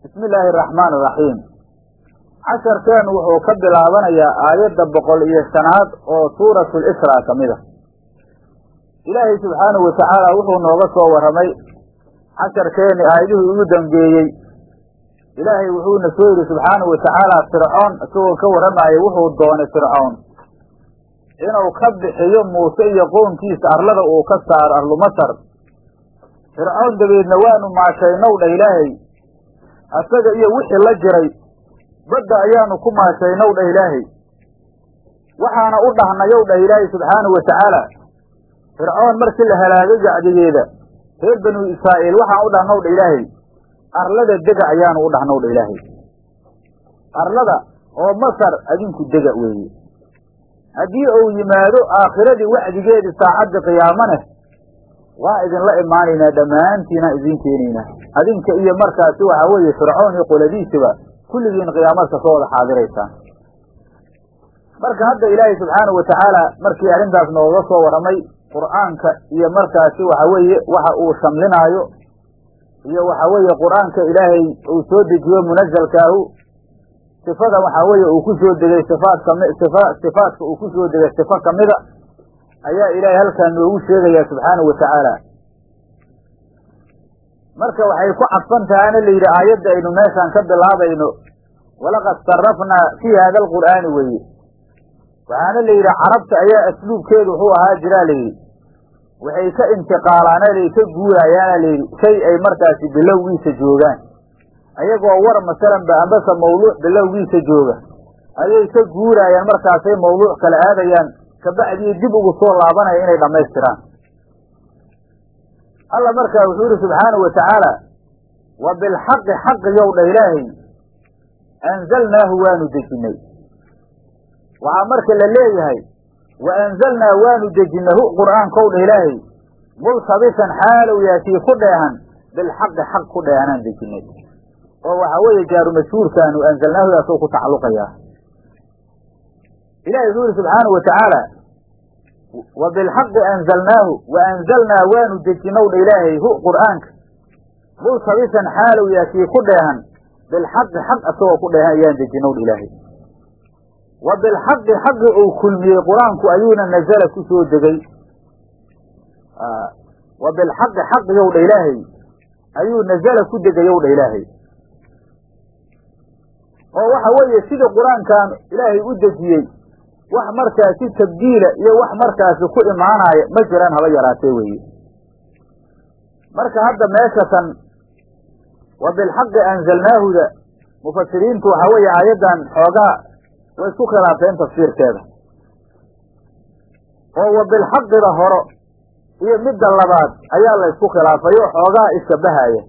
bismi illaahi araxmaan iraxiim casharkeenu wuxuu ka bilaabanayaa aayadda boqol iyo shanaad oo suuratu lisraa ka mid a ilaahay subxaanahu watacaala wuxuu nooga soo warramay casharkeenni aayadihii ugu dambeeyey ilaahay wuxuuna soo yidhi subxaanahu watacaala fircoon isagoo ka warramaayay wuxuu doonay fircoon inuu ka bixiyo muuse iyo qownkiisa arlada uu ka saaro arlu masar fircoon dabeedna waanu maashaynow dha ilaahay asaga iyo wixii la jiray badda ayaanu ku maashaynow dhah ilaahay waxaana u dhahnayow dhah ilaahay subxaanahu watacaala fircoon markii la halaagay gacdigeeda reer banu israa'iil waxaan u dhahnow dha ilaahay arlada dega ayaanu u dhahnow dha ilaahay arlada oo masar adinku dega weeye haddii uu yimaado aakhiradii wacdigeedii saacaddii qiyaamaneh waa idinla imaanaynaa dhammaantiinaan idiin keenaynaa adinka iyo markaasi waxaa weeye fircoon iyo qoladiisiba kulligiin qiyaamadka soo wada xaadiraysaan marka hadda ilaahay subxaanahu watacaala markii arrintaas nooga soo warramay qur'aanka iyo markaasi waxa weeye waxa uu shamlinaayo iyo waxa weeye qur'aanka ilaahay uu soo dejiyo munazalkaahu sifada waxaa weeye uu ku soo degay sifaat kami sifa sifaadka uu ku soo degay sifo kamida ayaa ilaahay halkaa noogu sheegayaa subxaanahu watacaala marka waxay ku cadfan tahaana la yidhi aayadda aynu meeshaan ka bilaabayno walaqad sarafnaa fii hada alqur'aani weeye waxaana la yidhi carabta ayaa asluubkeedu wuxuu ahaa jiraa layidhi waxay ka intiqaalaana lay ka guuraayaana layidhi shay ay markaasi bilowgiisa joogaan ayagoo war masalanba ambase mawduuc bilowgiisa jooga ayay ka guuraayaan markaasay mawduuc kale aadayaan kabacdii dib ugu soo laabanaya inay dhammaystiraan alla markaa wuxuu yidhi subxaanahu watacaala wa bilxaqi xaqiyow dha ilaahay anzalnaahu waanu dejinnay waxaa marka la leeyahay wa anzalnaa waanu dejinnay hu qur'aankow dha ilaahay multabisan xaalow yaakii ku dheehan bilxaqi xaq ku dheehanaan dejinnay oo waxaa weeye jaaru mashhuurkaanu anzalnaahudaasoo ku tacalluqayaa ilahi wuxuu yihi subxaanahu watacaala wa bilxaqi anzalnaahu wa anzalnaa waanu dejinow dha ilaahay hu qur'aanka multabisan xaalow yaakii ku dheehan bilxaqi xaq asagoo ku dheehan ayaan dejinow dha ilaahay wa bilxaqi xaqi uu kulmiyey qur-aanku ayuuna nazala ku soo degay wa bilxaqi xaqiyow dha ilaahay ayuu nazala ku degayow dha ilaahay oo waxa weeye sidii qur-aankan ilaahay u dejiyey wax markaasi tabdiila iyo wax markaasi ku imaanaya ma jiraan haba yaraatee weeye marka hadda meeshatan wa bilxaqi anzalnaahuda mufasiriintu waxaa weeye aayaddan xoogaa way isku khilaafeen tafsiirkeeda oo wa bilxaqida horo iyo midda labaad ayaa la ysku khilaafay oo xoogaa ishabahaya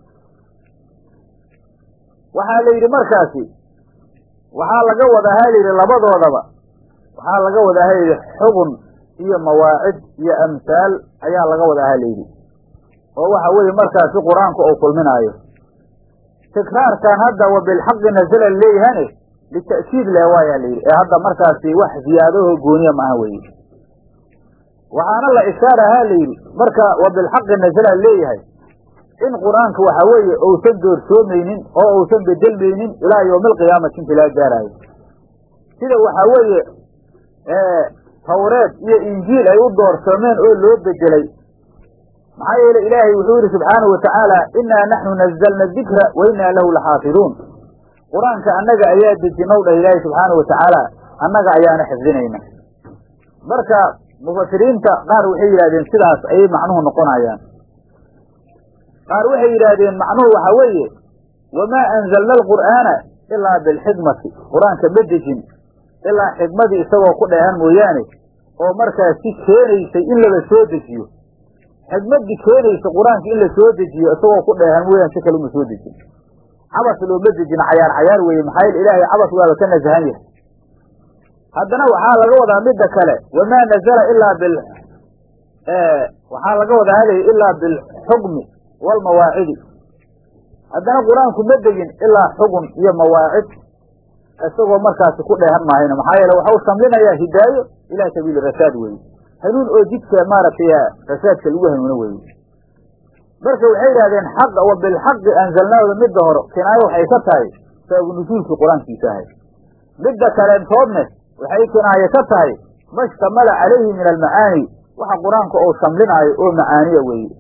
waxaa la yidhi markaasi waxaa laga wadaa ha layidhi labadoodaba waxaa laga wadaa ha layidhi xugun iyo mawaacid iyo amhaal ayaa laga wadaa ha layidhi oo waxa weeye markaasi qur-aanku uu kulminaayo tikraarkan hadda wa bilxaqi nazala leeyahane lita'kiid leh waayaa layidhi ee hadda markaasi wax ziyaadaho gooniya maaha weye waxaana la ishaara ha layidhi marka wa bilxaqi nazala leeyahay in qur-aanka waxa weeye uusan doorsoomaynin oo uusan bedelmaynin ilaa yowmi alqiyaamati inta laga gaaraayo sida waxaa weeye tawreed iyo injiil ay u doorsoomeen oo loo bedelay maxaa yeele ilaahay wuxuu yidhi subxaanahu watacaala innaa naxnu nazalna dikra wa innaa lahu laxaafiduun qur-aanka annaga ayaa dejinow dhah ilaahay subxaanahu watacaala annaga ayaana xifdinayna marka mufasiriinta qaar waxay yidhahdeen sidaas ayay macnuhu noqonayaan qaar waxay yidhaahdeen macnuhu waxaa weeye wamaa anzalna alqur'aana ilaa bilxikmati qur-aanka ma dejin ilaa xikmadii isagoo ku dheehan mooyaane oo markaasi keenaysay in laba soo dejiyo xikmaddii keenaysa qur-aanka in la soo dejiyo isagoo ku dheehan mooyaane si kale uma soo dejin cabas looma dejin cayaar cayaar weeye maxaa yeele ilaahay cabas waaba ka nasahan yahay haddana waxaa laga wadaa midda kale wamaa nazala ilaa bil waxaa laga wadaa halay ilaa bilxukmi walmawaacidi haddana qur-aanku ma degin ilaa xugun iyo mawaacid isagoo markaasi ku dheehan maahayna maxaa yeele waxau shamlinayaa hidaayo ilaa sabiili rashaad weeye hanuun oo jidka maaragtay rasaadka lagu hanuuno weeye marka waxay yidhahdeen xaqa wa bilxaqi anzalnaahda midda hore kinaayo waxay ka tahay sababu nusuulkii qur-aankiisa ahay midda kaleentoodne waxay kinaaye ka tahay mashtamala calayhi min almacaani waxa qur-aanka uu shamlinaayo oo macaaniya weeye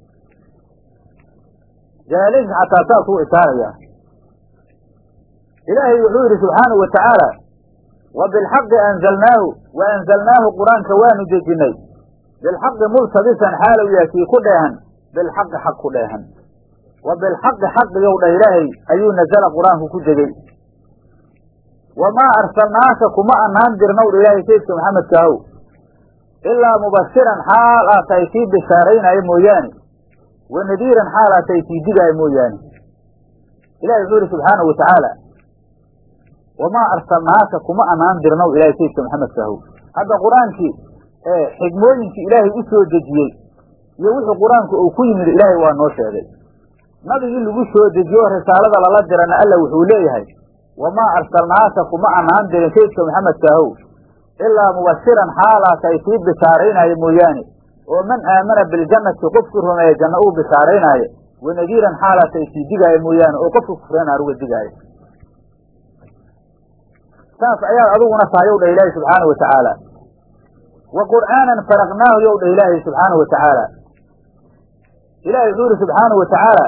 jalaalinka xataa saasuu ishaarayaa ilaahay wuxuu yidhi subxaanahu wa tacaala wa bilxaqi anzalnaahu wa anzalnaahu qur-aanka waanu dejinnay bilxaqi multabisan xaalow yahay kii ku dheehan bilxaqi xaq ku dheehan wa bilxaqi xaqigow dha ilaahay ayuu nazala qur-aanku ku degey wamaa arsalnaaka kuma anaan dirnow dha ilaahay sayidka maxamedka ahow ilaa mubashiran xaal aa tahay kii bishaaraynaayo mooyaane wa nadiiran xaal aa tahay kii digaayo mooyaane ilahi wuxuu yihi subxaanahu wa tacaala wamaa arsalnaaka kuma anaan dirnow ilahay sayidka maxamedka ahow hadda qur-aankii xigmooyinkii ilaahay u soo dejiyey iyo wixii qur-aanku uu ku yimid ilaahay waa noo sheegay nabigii lagu soo dejiyo risaalada lala dirana alla wuxuu leeyahay wamaa arsalnaaka kuma anaan dirin sayidka maxamedka ahow ilaa mubashiran xaalaa tahay kii bishaaraynaayo mooyaane oo man aamana biljannati qofkii rumeeya janno uu bishaaraynaayo wa nadiiran xaalaa tahay kii digaayo mooyaane oo qofkii kufreen aan uga digaayo saas ayaad adiguna tahay yow dha ilaahi subxaana wa tacaala wa qur'aanan faraqnaahu yow dha ilaahi subxaana wa tacaala ilahi wuxuu yihi subxaana wa tacaala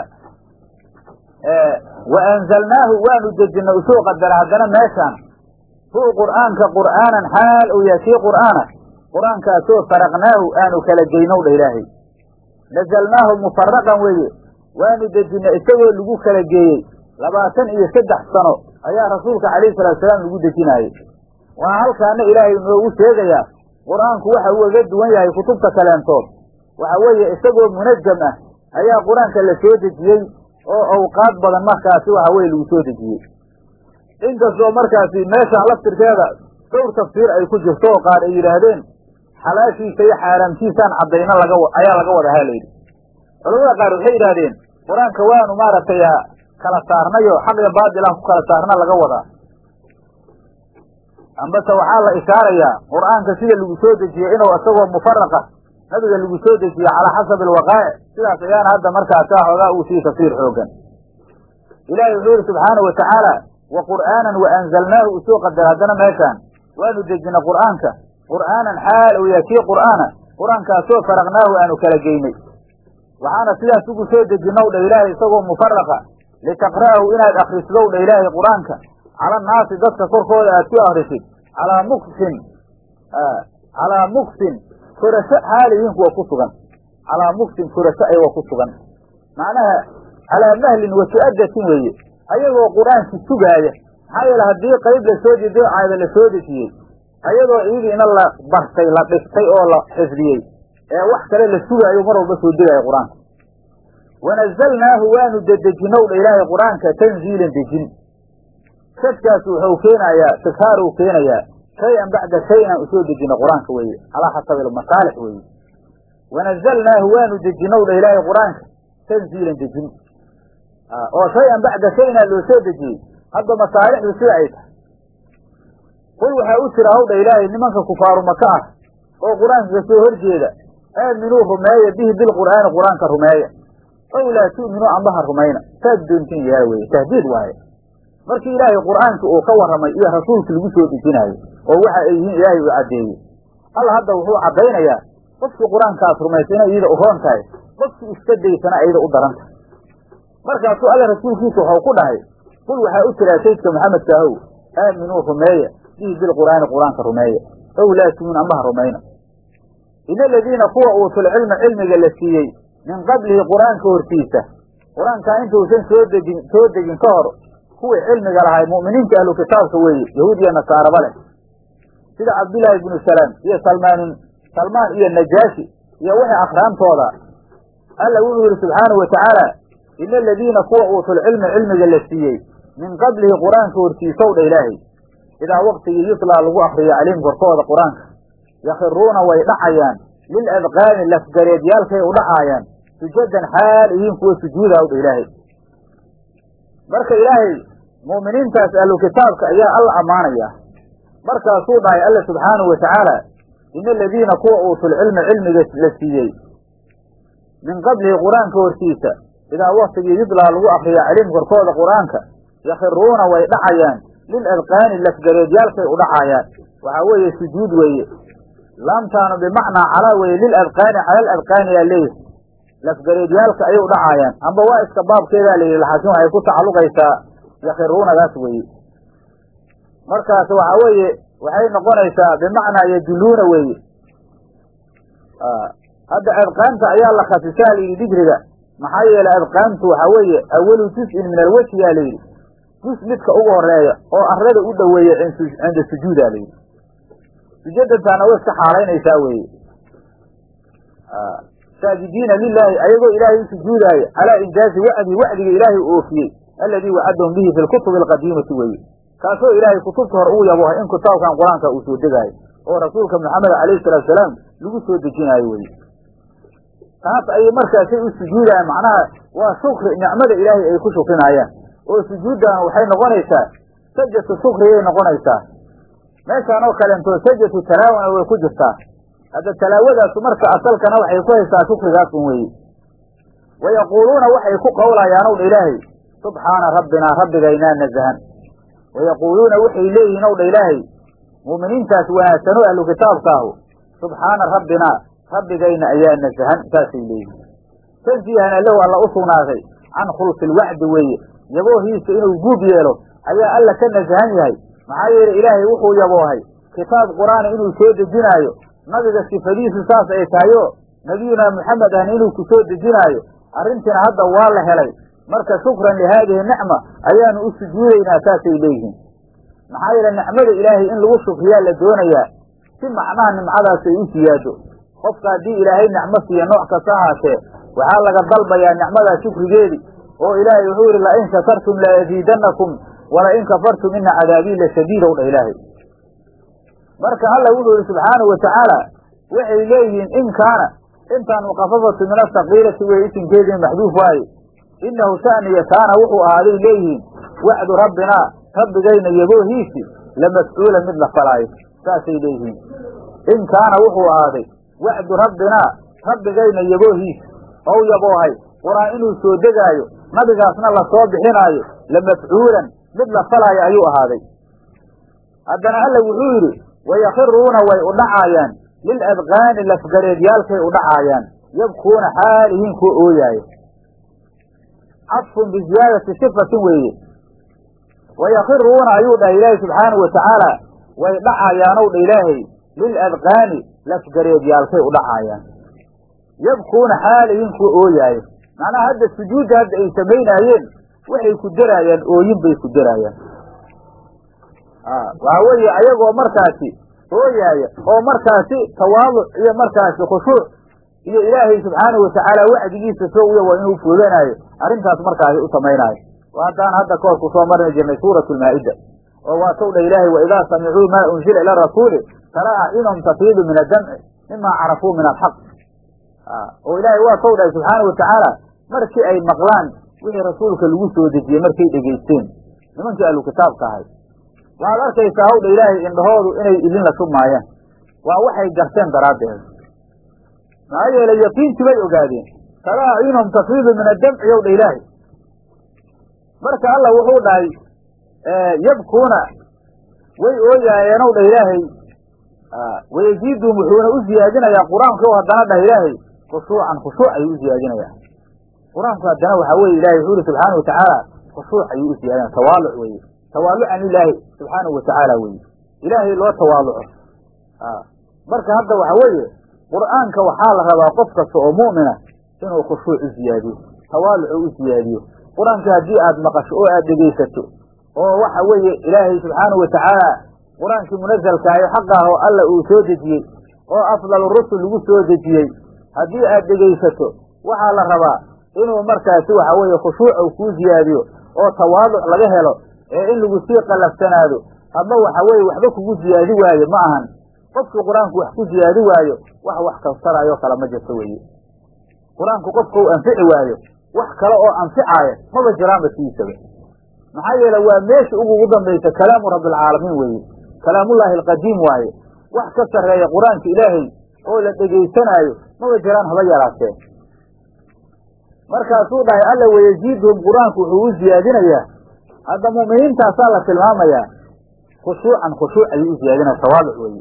wa anzalnaahu waanu dejinay usoo qadara haddana meeshaan hu qur'aanka qur'aanan xaal uu yahay kii qur'aana qur'aankaasoo faraqnaahu aanu kala geynow dha ilaahay nazalnaahu mufaraqan weeye waanu dejinay isagoo lagu kala geeyey labaatan iyo saddex sano ayaa rasuulka calayhi salatu salaam lagu dejinaayey waxaa halkaana ilaahay noogu sheegayaa qur'aanku waxa uu uga duwan yahay kutubta kaleentood waxa weeye isagoo munajam ah ayaa qur-aanka la soo dejiyey oo awqaad badan markaasi waxa weye lagu soo dejiyey inkastoo markaasi meeshaan laftirkeeda dhowr tafsiir ay ku jirto oo qaar ay yidhaahdeen xalaashiisa iyo xaaraamtiisaan caddayna laga ayaa laga wada halayidhi culamada qaar waxay yidhaahdeen qur-aanka waanu maaragtay kala saarnayo xaq iyo baatilaan ku kala saarna laga wadaa ambase waxaa la ishaarayaa qur'aanka sida lagu soo dejiyey inuu isagoo mufaraqa nabiga lagu soo dejiye calaa xasabi alwaqaa'ic sidaas ayaana hadda markaasa xoogaa uu sii tafsiir xoogan ilaahay wuxuu yihi subxaana wa tacaala wa qur'aanan wa anzalnaahu usoo qadar haddana meeshaan waanu dejinay qur'aanka qur'aanan xaal uu yahay kii qur'aana qur-aankaasoo faraqnaahu aanu kala geynay waxaana sidaas ugu soo dejinow dha ilaahay isagoo mufaraqa litaqra'ahu inaad akrisdow dha ilaahay qur-aanka cala annaasi dadka korkooda aad ku akrisid calaa muksin calaa muksin korasho xaaliyiin kuwa ku sugan calaa muksin korasho ayagoo ku sugan macnaha calaa mahlin wa su'adatin weeye ayagoo qur-aanki sugaaya maxaa yeele haddii qayb la soo dejiyo caada la soo dejiyey ayadoo iigiina la bartay la dhigtay oo la xifdiyey ee wax kale la sugaayo mar walba soo degaayo qur-aanka wanazalnaahu waanu dedejinow dha ilaahay qur-aanka tanziilan dejin shadkaas wuxuu keenayaa tikhaaruu keenayaa shay-an bacda shay-an usoo dejina qur-aanka weeye calaa xasabi almasaalix weeye wanazalnaahu waanu dejinow dha ilaahay qur-aanka tanziilan dejin oo shay-an bacda shay-na loo soo dejiyey hadda masaalixdu sida ay tahay qul waxaa u jira hawdha ilaahay nimanka kufaaru maka ah oo qur-aanka ka soo horjeeda aaminuu rumeeya bihi bilqur'aani qur-aanka rumeeya ow laa tu'minuu ambaha rumayna saad doontin yaala weye tahdiid waaye markii ilaahay qur'aankii uu ka warramay iyo rasuulkii lagu soo dejinaayo oo waxa ay yihiin ilaahay uu caddeeyey alla hadda wuxuu caddaynayaa qofkii qur-aankaas rumaysa inay iyada u roon tahay qofkii iska daysana ayada u daran tahay markaasuu alla rasuulkiisa waxau ku dhahay qul waxaa u jiraa saydka maxamedka ahow aaminuu rumeeya bihi bilqur'aani qur-aanka rumeeya ow laa tu'minu ambaha rumayna ina aladiina kuwa uutul cilma cilmiga la siiyey min qablihi qur-aanka hortiisa qur-aankaa intuusan soo degin soo degin ka hor kuwii cilmiga lahay mu'miniinta ahlu kitaabka weeye yahuud iyo nasaaraba leh sida cabdullaahi ibnu salaam iyo salmaanin salmaan iyo najaashi iyo wixii akhraantooda alla wuxuu yidhi subxaanahu wa tacaala ina aladiina kuwa uutul cilma cilmiga la siiyey min qablihi qur-aanka hortiisow dha ilaahay idaa waktigii yutlaa lagu akriyo calayhim korkooda qur-aanka yakhiruuna way dhacayaan lil adqaani lafgareedyaalkay u dhacaayaan sujadan xaal ihiin kuwa sujuuda hawdha ilaahay marka ilaahay mu'miniintaas ahlu kitaabka ayaa alla ammaanaya markaasuu dhahay alla subxaanahu wa tacaala ina aladiina kuwa uutul cilma cilmiga la siiyey min qablihi qur-aanka hortiisa idaa waktigii yudlaa lagu akriyo calayhim korkooda qur-aanka yakhiruuna way dhacayaan lil adqaani lafgareedyaalkay u dhacayaan waxaa weeye sujuud weeye laamtaanu bimacnaa calaa weeye lil adqaani cala al adqaani yaa leeyahay lafgareedyaalka ayay u dhacayaan amba waa iska baabkeedaa layidhi laakiin waxay ku tacalluqaysaa yakhiruunadaas weeye markaas waxaa weeye waxay noqonaysaa bimacnaa yaduluuna weeye hadda adqaanta ayaa la khasisaa layidhi dikriga maxaa yeelay adqaantu waxaa weeye awalu juz-in min alwejhi yaa layidhi juz midka ugu horeeya oo arlada u dhoweeya cinda sujuuda layidhi sujadantaana way iska xaalaynaysaa weeye saajidiina lilaahi ayagoo ilaahay u sujuudaayo calaa injaazi wacdi wacdiga ilaahay u oofiyey alladii wacadahum bihi fi lkutubi alqadiimati weeye kaasoo ilaahay kutubta hore ugu yabohay in kitaabkan qur-aanka uu soo degaayo oo rasuulka maxamed alayhi salaatu salaam lagu soo dejinaayo weye taas ayay markaasay u sujuudayaan macnaha waa shukri nicmada ilaahay ay ku shukrinayaan oo sujuuddan waxay noqonaysaa sajatu shukriyay noqonaysaa meeshaan oo kalentoo sajatu talaawana way ku jirtaa hadda talaawadaasu marka asalkana waxay ku haysaa shukrigaas un weeye wayaquuluuna waxay ku qowlayaan ow dha ilaahay subxaana rabbinaa rabbigaynaa nazahan wayaquuluuna waxay leeyihiin ow dha ilaahay mu'miniintaas wanaagsan oo ahlu kitaabka ahu subxaana rabbinaa rabbigayna ayaa nazahan saasay leeyihiin tansiihana lahu alla u sugnaaday can khulfi lwacdi weeye yaboohiisa inuu guub yeelo ayaa alla ka nasahan yahay maxaa yeelay ilaahay wuxuu yaboohay kitaab qur-aana inuu soo dejinaayo nabiga sifadiisu saas ay tahayo nabiyunaa maxamed ahna inuu ku soo dejinaayo arrintiina hadda waa la helay marka shukran lihaadihi nicma ayaanu u sujuudaynaa saasay leeyihiin maxaa yeele nicmada ilaahay in lagu shukriyaa la doonayaa si macnaha nimcadaas ay u siyaado qofka haddii ilaahay nicmo siiya nooc kasta ahaatee waxaa laga dalbayaa nicmadaa shukrigeedii oo ilaahay wuxuu yihi lain shakartum laaziidannakum walain kafartum ina cadaabii lashadiid ow dha ilaahay marka alla wuxuu yihi subxaanahu watacaala waxay leeyihiin in kaana intaan mukafafatu min asakiirati wey isinkeedii maxduuf waaye inahu shaniya kaana wuxuu ahaaday leeyihiin wacdu rabbinaa rabbigayna yaboohiisi lamafcuula mid la falaayo saasay leeyihiin in kaana wuxuu ahaaday wacdu rabbinaa rabbigayna yaboohiisi ow yaboohay qur-aan inuu soo degaayo nabigaasna lasoo bixinaayo lamafcuulan mid la falaayo ayuu ahaaday haddana alla wuxuu yidhi wayakhiruuna way u dhacaayaan lil adqaani lafgareedyaalkay u dhacaayaan yabkuuna xaalihiin kuwa ooyaaya cadfun biziyaadati sifatin weeye wayakhiruuna ayuu dhahay ilaahay subxaanahu watacaala way dhacayaanow dha ilaahay lil adqaani lafgareedyaalkay u dhacaayaan yabkuuna xaalihiin kuwa ooyaaya macnaha hadda sujuudda hadda ay samaynaayeen waxay ku deraayaan ooyin bay ku deraayaan waxaa weeye ayagoo markaasi ooyaaya oo markaasi tawaaduc iyo markaasi khushuuc iyo ilaahay subxaanahu watacaala wacdigiisa soo uya waa inuu fooganaayo arrintaas markaasi u samaynaayo haddaan hadda kahor ku soo marni jirnay suuratu lmaa'ida oo waa tow dha ilaahay waidaa samicuu maa unzila ila rasuuli tara acyunahum tafiidu min addamci mima carafuu min alxaq oo ilaahay waa tow dhahay subxaanahu watacaala markii ay maqlaan wixii rasuulka lagu soo dejiyey markay dhegaysteen nimankii ahlu kitaabka ahay waxaad arkaysaa hawdha ilaahay indhahoodu inay idin la shubmaayaan waa waxay garteen daraaddeed maxaa yeelay yaqiintii bay ogaadeen tara acyunahum tafiidu min addamci yow dha ilaahay marka alla wuxuu dhahay yabkuuna way ooyaayeenow dha ilaahay wayaziiduhum wuxuuna u ziyaadinayaa qur-aanku haddana dhah ilaahay khushuucan khushuuc ayuu u ziyaadinayaa qur-aanku haddana waxaa weye ilahay wuxuu yihi subxaana watacaala khushuuc ayuu u ziyaadinaya tawaaluc weye tawaalucan ilaahi subxaanahu watacaala weye ilaahay loo tawaaluco marka hadda waxa weeye qur'aanka waxaa la rabaa qof kasta oo mu'mina inuu khushuuc u ziyaadiyo tawaalucu u ziyaadiyo qur-aanka haddii aad maqasho oo aad dhegaysato oo waxa weeye ilaahay subxaanahu watacaala qur-aankii munazalkaayo xaqaah oo alla uu soo dejiyey oo afdalu rusul lagu soo dejiyey haddii aad dhegaysato waxaa la rabaa inuu markaasi waxa weeye khushuuc uu kuu ziyaadiyo oo tawaaduc laga helo ee in lagu sii qallafsanaado ama waxa weeye waxba kugu ziyaadi waayo ma ahan qofkii qur-aanku wax ku ziyaadi waayo wax wax kastaraayo kale ma jirto weeye qur-aanku qofka uu anfici waayo wax kale oo anficaaya maba jiraanba sidiisaba maxaa yeele waa meesha ugugu dambaysa kalaamu rabbialcaalamiin weeye kalaamullaahi alqadiim waaye wax ka sarreeya qur-aanka ilaahay oo la dhegaysanaayo maba jiraan haba yaraatee markaasuu dhahay alla wayaziiduhum qur-aanku wuxuu u ziyaadinayaa hadda mu'miniintaasaa la tilmaamayaa khushuucan khushuuc ayuu u ziyaadinaya tawaaduc weeye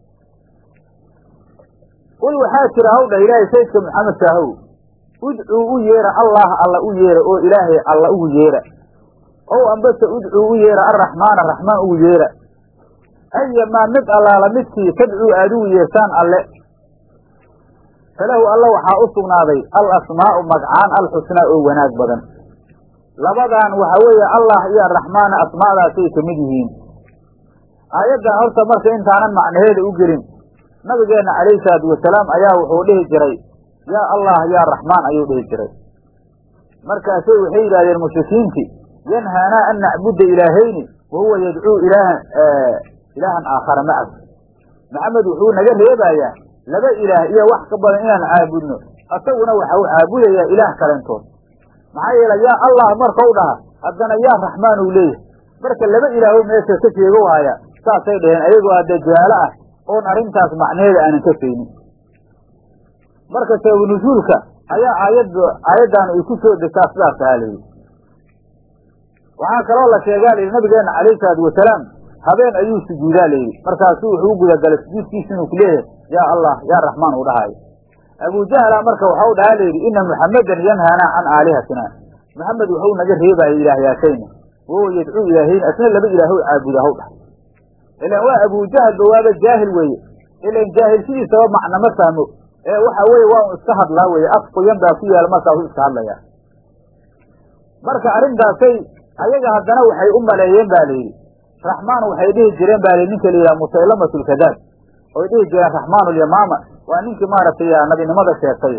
qul waxaa jira hawdha ilaahay sayidka maxamed kaahow udcuu u yeera allah alla u yeera oo ilaahay alla ugu yeera ow ambase udcuu u yeera arraxmaana raxmaan ugu yeera ayamaa mid allaala midkii tadcuu aad ugu yeertaan alle falahu alla waxaa u sugnaaday al asmaa'u magcaan alxusnaa oo wanaag badan labadan waxaa weeye allah iyo araxmaana asmaadaasay ka mid yihiin aayaddan horta marka intaanan macnaheeda u gelin nabigeenna calayhi salaatu wasalaam ayaa wuxuu dhihi jiray yaa allah yaa raxmaan ayuu dhihi jiray markaasay waxay yidhahdeen mushrikiinti yanhaanaa an nacbuda ilaahayni wa huwa yadcuu ilaahan ilaahan aakhara macahu maxamed wuxuu naga reebayaa laba ilaah iyo wax ka badan inaan caabudno asaguna waxa uu caabudayaa ilaah kalentood maxaa yeele yaa allah markau dhaha haddana yaa raxmaan uu leeyahay marka laba ilaaho meesha ka jeego waaya saasay dhaheen ayagoo hadda jaalo ah oon arrintaas macnaheeda aanan ka faynin marka sababu nusuulka ayaa aayad aayaddan ay ku soo degtaa sidaas ahaa layidhi waxaa kaloo la sheegaa layidhi nabigeenna calayhi salaatu wasalaam habeen ayuu sujuudaa layidhi markaasuu wuxuu u gudagalay sujuudkiisa inuu ku leeyahay yaa allah yaa raxmaan uu dhahaayo abujahla marka waxau dhahaa layidhi ina muxammedan yanhaanaa can aalihatina maxamed wuxuu naga reebaya ilaahyaashayna wahuwa yadcuu ilaahayna asna laba ilaahow caabuda haw dhahay ilan waa abujahalba waaba jaahil weeye ilan jaahil sidiisaba macna ma fahmo ee waxa weeye waa un iska hadlaa weeye af qoyan baa ku yaala markaasuu iska hadlayaa marka arrintaasay ayaga haddana waxay u maleeyeen ba layidhi raxmaan waxay dhihi jireen ba layidhi ninka la yidhaha musaylamatulkadaab oy dhihi jireen raxmaanulyamaama waa ninkii maaragtay nabinimada sheegtay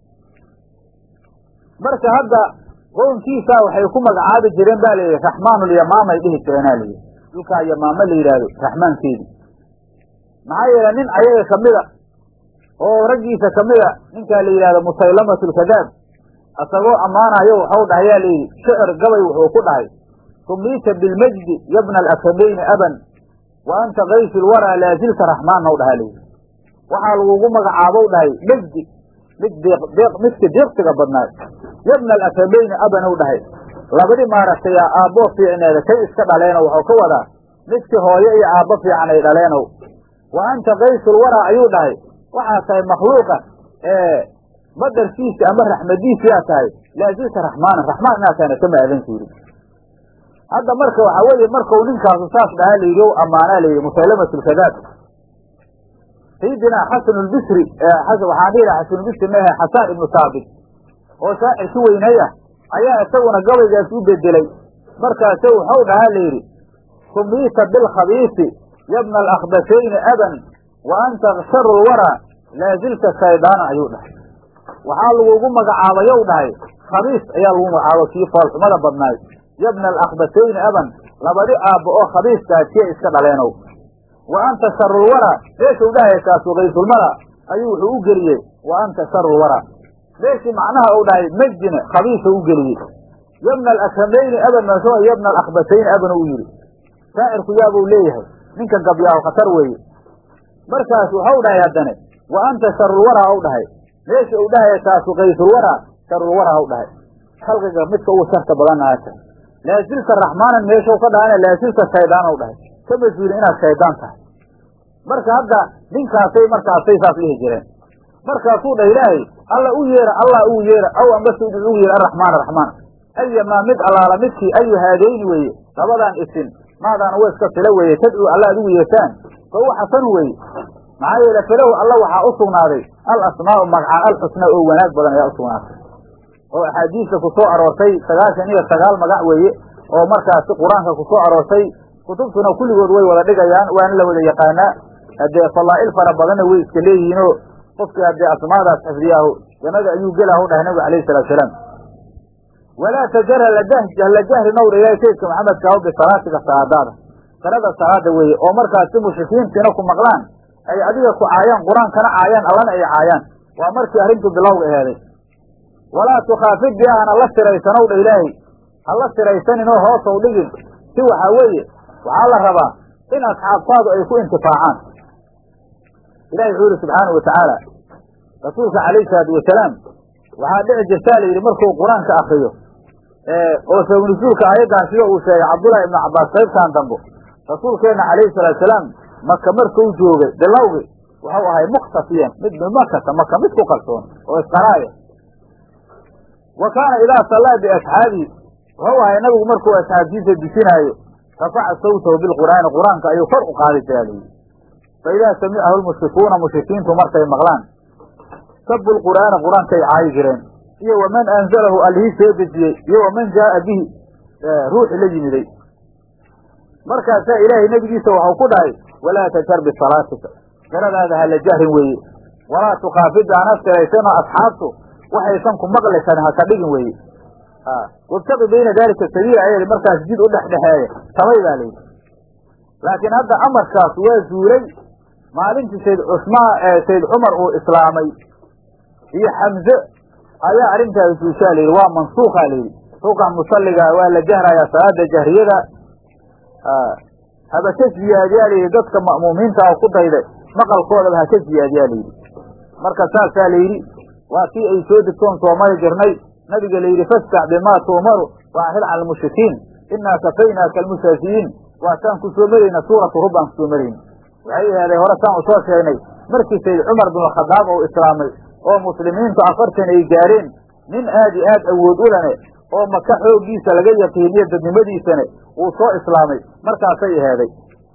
marka hadda qownkiisaa waxay ku magacaabi jireen ba layidhi raxmaanulyamaamay dhihi jireenaa layidhi dhulkaa yamaamo la yidhaahdo raxmaankeedii maxaa yeele nin ayaga kamida oo raggiisa kamida ninkaa la yidhahdo musaylamatulkadaab asagoo ammaanayo waxau dhahayaa layidhi shicir gabay wuxuu ku dhahay sumiita bilmajdi yabna alakamayni aban wa anta kaysu lwaraa laazilta raxmaanna u dhahaa layidhi waxaa lagugu magacaabow dhahay mejdi mid deeq midka deeqsiga badnaay yabna alakamayni aban u dhahay labadi maaragtay aabboo fiicneeda kay iska dhaleeno waxuu ka wadaa midkii hooyo iyo aabbo fiican ay dhaleenow wa anta kaysul waraa ayuu dhahay waxaa tahay makhluuqa ee badarkiisa ama raxmadiisiyaa tahay laazilta raxmaana raxmaan inaa tahayna kama aadan jirin hadda marka waxaa weeye markau ninkaasu saas dhahaa layidhi o ammaanaa layidhi musaylamatulkadaab sayidina xasan lbisri waxaan dhihi laha xasanulbisri maahe xasaan ibnu saabit oo shaacirki weynay ah ayaa isaguna gabaygaas u bedelay markaasu waxau dhahaa layidhi sumiita bilkhabiisi yabna alakhdashayni aban wa anta sharu lwaraa laazilta shaydaana ayuu dhahay waxaa lagugu magacaabayow dhahay khabiis ayaa lagu magacaaba kii foolxumada badnaay yabna alakhdashayni aban labadi aabbo oo khabiiskaasiya iska dhaleenow wa anta sharulwaraa meeshuu dhahay kaasu kaysulmala ayuu wuxuu u geliyey wa anta sharulwaraa meeshii macnaha uu dhahay majdine khabiisa u geliyey yabna alakramayni aban maso yabna alakbatayni aban u yidhi shaacirku yaabuu leeyahay ninka gabyaahu khatar weeye markaas waxau dhahay haddane wa anta sharulwaraa u dhahay meesha uu dhahay kaasu kaysulwaraa sharulwaraa u dhahay khalqiga midka ugu sharta badan aata laasilta raxmaanan meeshau ka dhahana laasilta shaydaan u dhahay ka mas-uulin inaad shaydaan tahay marka hadda ninkaasay markaasay saas dhihi jireen markaasuu dhah ilaahay alla u yeera allah ugu yeera aw ambase ugu yeera araxmaan araxmaan ayamaa mid allaala midkii ayu haadayni weeye labadan isin maadaana wa iska filo weeye tadcuu alla ad ugu yeertaan fa huwa xasanu weeye maxaa yeele filahu alla waxaa u sugnaaday al asmaau magcaan alxusnaa oo wanaag badan ayaa usugnaatay oo axaadiista ku soo aroortay sagaashan iyo sagaal magac weeye oo markaasi qur-aanka ku soo aroortay kutubtuna kulligood way wada dhigayaan waana la wada yaqaanaa haddee fadaa'il fara badanna way iska leeyihiinoo qofkii haddee asmaadaas xifdiyaahu jannada ayuu gelaahu dhahay nabigu alayhi salatu salaam walaa tajar hala jahri nawra ilaahi saydka maxamed kaaho bisalaatiga salaadaada salada salaada weeye oo markaasi mushrikiintiina ku maqlaan ay adiga ku caayaan qur-aankana caayaan allana ay caayaan waa markii arrintu bilowga aheeday walaa tukhaafid bi ahna la siraysanow dha ilaahay hala siraysaninoo hoosaw dhigin si waxaa weeye waxaa la rabaa in asxaabtaadu ay ku intifaacaan ilahi wuxuu yihi subxaanau watacaala rasuulka calayhi salaatu wasalaam waxaa dhici jirtaa la yidhi markuu qur-aanka akriyo oo sababnusuulka aayaddan sida uu sheegay cabdullahi ibnu cabbaas qaybtan dambo rasuulkeenna calayhi salaatu salaam maka markuu joogay bilowgi wuxuu ahay mukhtafiyan mid bimakata maka mid ku kalsoon oo isqaraaya wa kaana idaa sallaa biasxaabihi wuxuu ahay nabigu markuu asxaabtiisa dusinaayo rafaca sawtahu bilqur'aani qur-aanka ayuu kor u qaadi jiraa layidhi fa idaa samicahu lmushrikuuna mushrikiintu markay maqlaan sabu lqur'aana qur-aankay caayi jireen iyo waman anzalahu allihii soo dejiyey iyo waman jaaa bihi ruuxi la yimiday markaasaa ilaahay nebigiisa waxau ku dhahay walaa tajhar bisalaatika qiradaada hala jahrin weeye walaa tukaafid aan astiraysanoo asxaabtu waxaysan ku maqli karin haka dhigin weeye wabtaqi bayna daalika sabiila ayaa markaas jid u dhexdhexeeya tabay baa layidhi laakiin hadda amarkaas waa zuulay maalintii sayd cusmaan sayd cumar uu islaamay iyo xamze ayaa arrintaas zuushaa layidhi waa mansuukaa layidhi ruuxan musalliga waa la jahrayaa salaada jahriyada haba ka ziyaadiyaa layidhi dadka ma'muumiinta oo ku dayday maqalkoodaba ha ka ziyaadiyaa layidhi marka saasaa layidhi waa kii ay soo degtoon soo mari jirnay nabiga la yidhi fastac bimaa tu'maru waaxid cala almushrikiin innaa kafaynaaka almusaasiyiin waa taan ku soo marayna suuratu rub aan kusoo marayna waxay ahaaday hore saan usoo sheegnay markii sayd cumar binkhadaab oo islaamay oo muslimiintu afartan ay gaareen nin aad i aad awood u lene oo maka xooggiisa laga yaqiiniyo dadnimadiisane uu soo islaamay markaasay ahaaday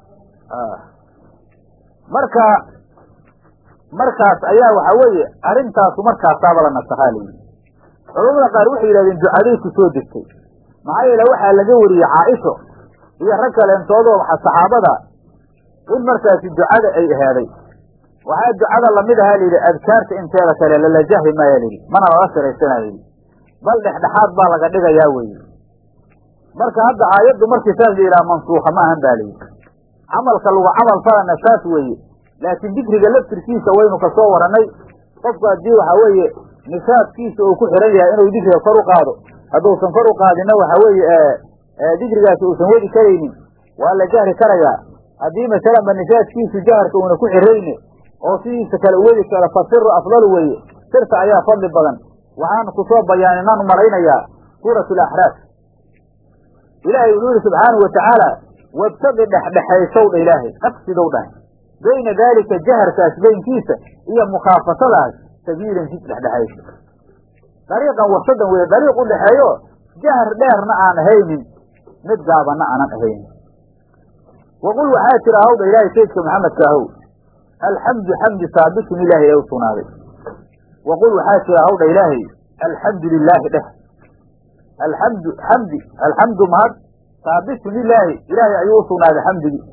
marka markaas ayaa waxa weeye arrintaasu markaasaaba la nasakhaa layidhi culamada qaar waxay yidhahdeen ducaday ku soo degtay maxaa yeele waxaa laga wariyey caaisho iyo rag kaleentoodoo waxa saxaabada in markaasi ducada ay ahaaday waxaa ducada lamid ahaa layidhi adkaarta inteeda kale lala jahri maaya layidhi mana lala siraysanaa layidhi bal dhexdhexaad baa laga dhigayaa weye marka hadda aayaddu markii saas la yidhaha mansuuka ma ahan ba layidhi camalka lagu camal falana saas weeye laakiin dikriga laftirkiisa waynu kasoo warannay qofku haddii waxa weeye nisaabkiisa uu ku xiran yahay inuu dikriga kor u qaado hadduusan kor u qaadinna waxa weeye dikrigaasi uusan wadi karaynin waa la jahri karayaa haddii masalanba nisaabkiisu jaharka uuna ku xirayne oo sidiisa kale u wadi karo fa siru afdalu weeye sirta ayaa fadli badan waxaan kusoo bayaaninaan malaynayaa suuratu alaxraaf ilaahay wuxuu yihi subxaanau watacaala wabtaqi dhexdhexaysow dha ilaahay qaqsidow dhah bayna daalika jaharkaas baynkiisa iyo mukhaafasadaas sabiilan jid dhexdhexayso dariiqan wasadan weye dariiq u dhexeeyo jahar dheerna aan ahaynin mid gaabanna aanan ahaynin waqul waxaa tira hawdha ilaahay saydka maxamedka ahow alxamdu xamdi saabitun ilaahay ee u sugnaaday waqul waxaa tira hawdha ilaahay alxamdu lilaahi dheh alxamdu xamdi alxamdu mahad saabitun lilaahi ilaahay ayuu u sugnaaday xamdigii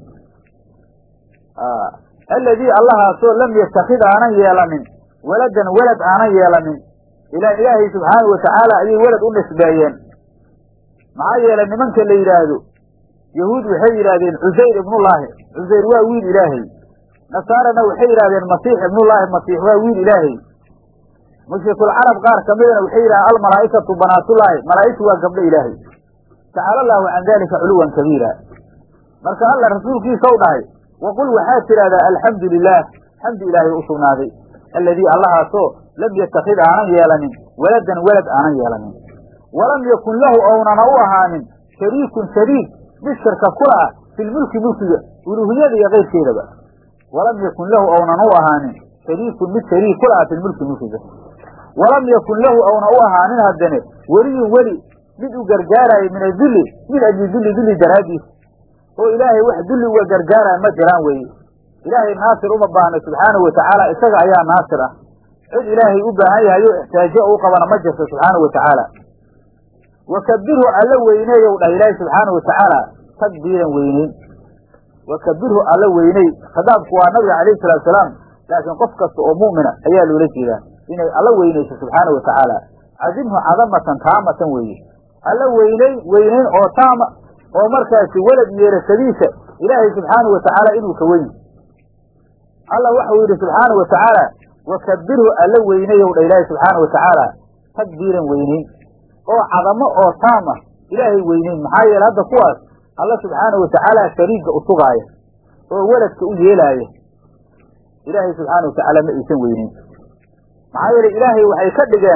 aladii allahaasoo lam yatakid aanan yeelanin waladan welad aanan yeelanin ila ilaahay subxaanau watacaala ayay welad u nisbeeyeen maxaa yeelay nimanka la yidhaahdo yahuud waxay yidhaahdeen cusayr ibnullaahi cusayr waa wiil ilaahay nasaarana waxay yidhahdeen masiix ibnullaahi masiix waa wiil ilaahay mushrikulcarab qaar ka midana waxay yidhahdeen almalaa'ikatu banaatullaahi malaa'igtu waa gabdho ilaahay tacaala allaahu can dalika culuwan kabiira marka alla rasuulkiisa u dhahay waqul waxaad tidhahdaa alxamdu lilaah xamdi ilaahay u sugnaaday alladii allahaasoo lam yatakid aanan yeelanin waladan welad aanan yeelanin walam yakun lahu ownana u ahaanin shariikun shariik mid shirka kula ah filmulki mulkiga uluuhiyada iyo keyrkeedaba walam yakun lahu ownan u ahaanin shariikun mid shariik kula ah filmulki mulkiga walam yakun lahu owna u ahaanin haddane weliyun weli mid u gargaaraayo min adulli min ajli dulli dulli daraaddiis oo ilaahay wax dulli uga gargaaraya ma jiraan weeye ilaahay naasir uma baahno subxaanahu watacaala isaga ayaa naasir ah cid ilaahay u baahan yahayo ixtaajo u qabana ma jirto subxaanahu watacaala wakabirhu alla weyneeyow dhah ilaahay subxaanahu watacaala takbiiran weyneyn wakabirhu alla weyney khitaabku waa nabiga calayhi salatu salaam laakiin qof kasta oo mu'mina ayaa loola jeedaa inay alla weynayso subxaanahu watacaala cadimhu cadamatan taamatan weeye alla weyneyn weyneyn oo taama oo markaasi welad yeerashadiisa ilaahay subxaanahu watacaala inuu ka weyn alla waxau yidhi subxaanahu watacaala wakabirhu alla weyneyow dha ilaahay subxaanahu watacaala takbiiran weyneyn oo cadamo oo taam ah ilaahay weyneyn maxaa yeele hadda kuwaas alla subxaanahu watacaala shariigga u sugaaya oo weladka u yeelaaya ilaahay subxaanahu watacaala ma aysan weyneyn maxaa yeele ilaahay waxay ka dhigeen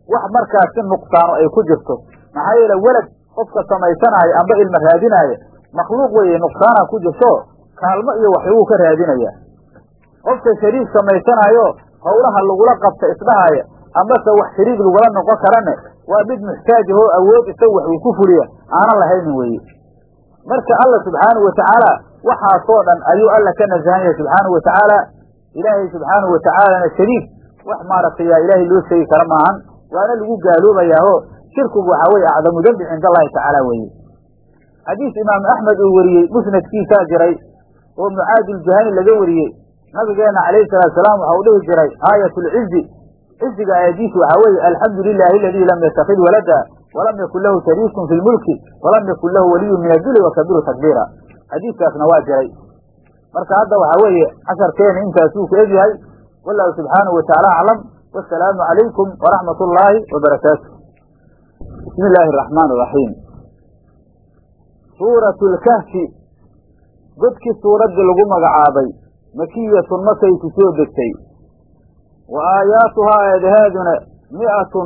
wax markaasi nuqsaano ay ku jirto maxaa yeele welad qofka samaysanaayo amba ilma raadinaayo makhluuq weeye nuqsaana ku jirto kaalmo iyo waxbuu ka raadinaya qofka shariik samaysanaayo howlaha lagula qabta isdhahaaya ambase wax shariik lagula noqon karane waa mid muxtaaj ahoo awood isaga wax uu ku fuliya aanan lahaynin weeye marka alla subxaanahu watacaala waxaasoo dhan ayuu alla ka nasahan yahay subxaanahu watacaala ilaahay subxaanahu watacaalana shariik wax maaragtay yaa ilaahay loo sheegi kara maahan waana lagu gaaloobayaaho shirkigu waxaa weye acdamu dembi cinda allahi tacaala weeye xadiis imaamu axmed uu wariyey musnadkiisaa jiray oo mucaaduljuhani laga wariyey nabigeena calayhi salaatu salaam waxa uu dhihi jiray aayat lcizi ciziga aayadiisu waxaa weeye alxamdu lilahi aladii lam yatakid walada walam yakun lahu shariikun fi lmulki walam yakun lahu waliyun min aduli wakabiru takbiira xadiiskaasna waa jiray marka hadda waxaa weeye casharkeena intaasuu ku egyahay wallahu subxaanahu watacaala aclam wasalaamu calaykum waraxmat ullaahi wabarakaatu bismi illaahi araxmaan araxiim suuratu lkahfi godkii suuraddii lagu magacaabay makiyatun makay ku soo degtay wa aayaatuhaa aayadahaaduna mi'atun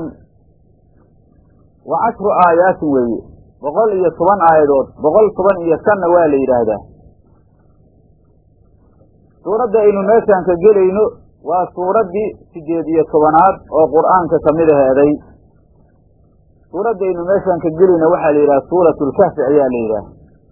wa cashru aayaatin weeye boqol iyo toban aayadood boqol toban iyo shanna waa la yidhaahdaa suuradda aynu meeshaan ka gelayno waa suuraddii siddeed iyo tobanaad oo qur'aanka ka mid aheeday suuraddaynu meeshaan ka gelayno waxaa la yidhaha suuratu lkahfi ayaa la yidhaha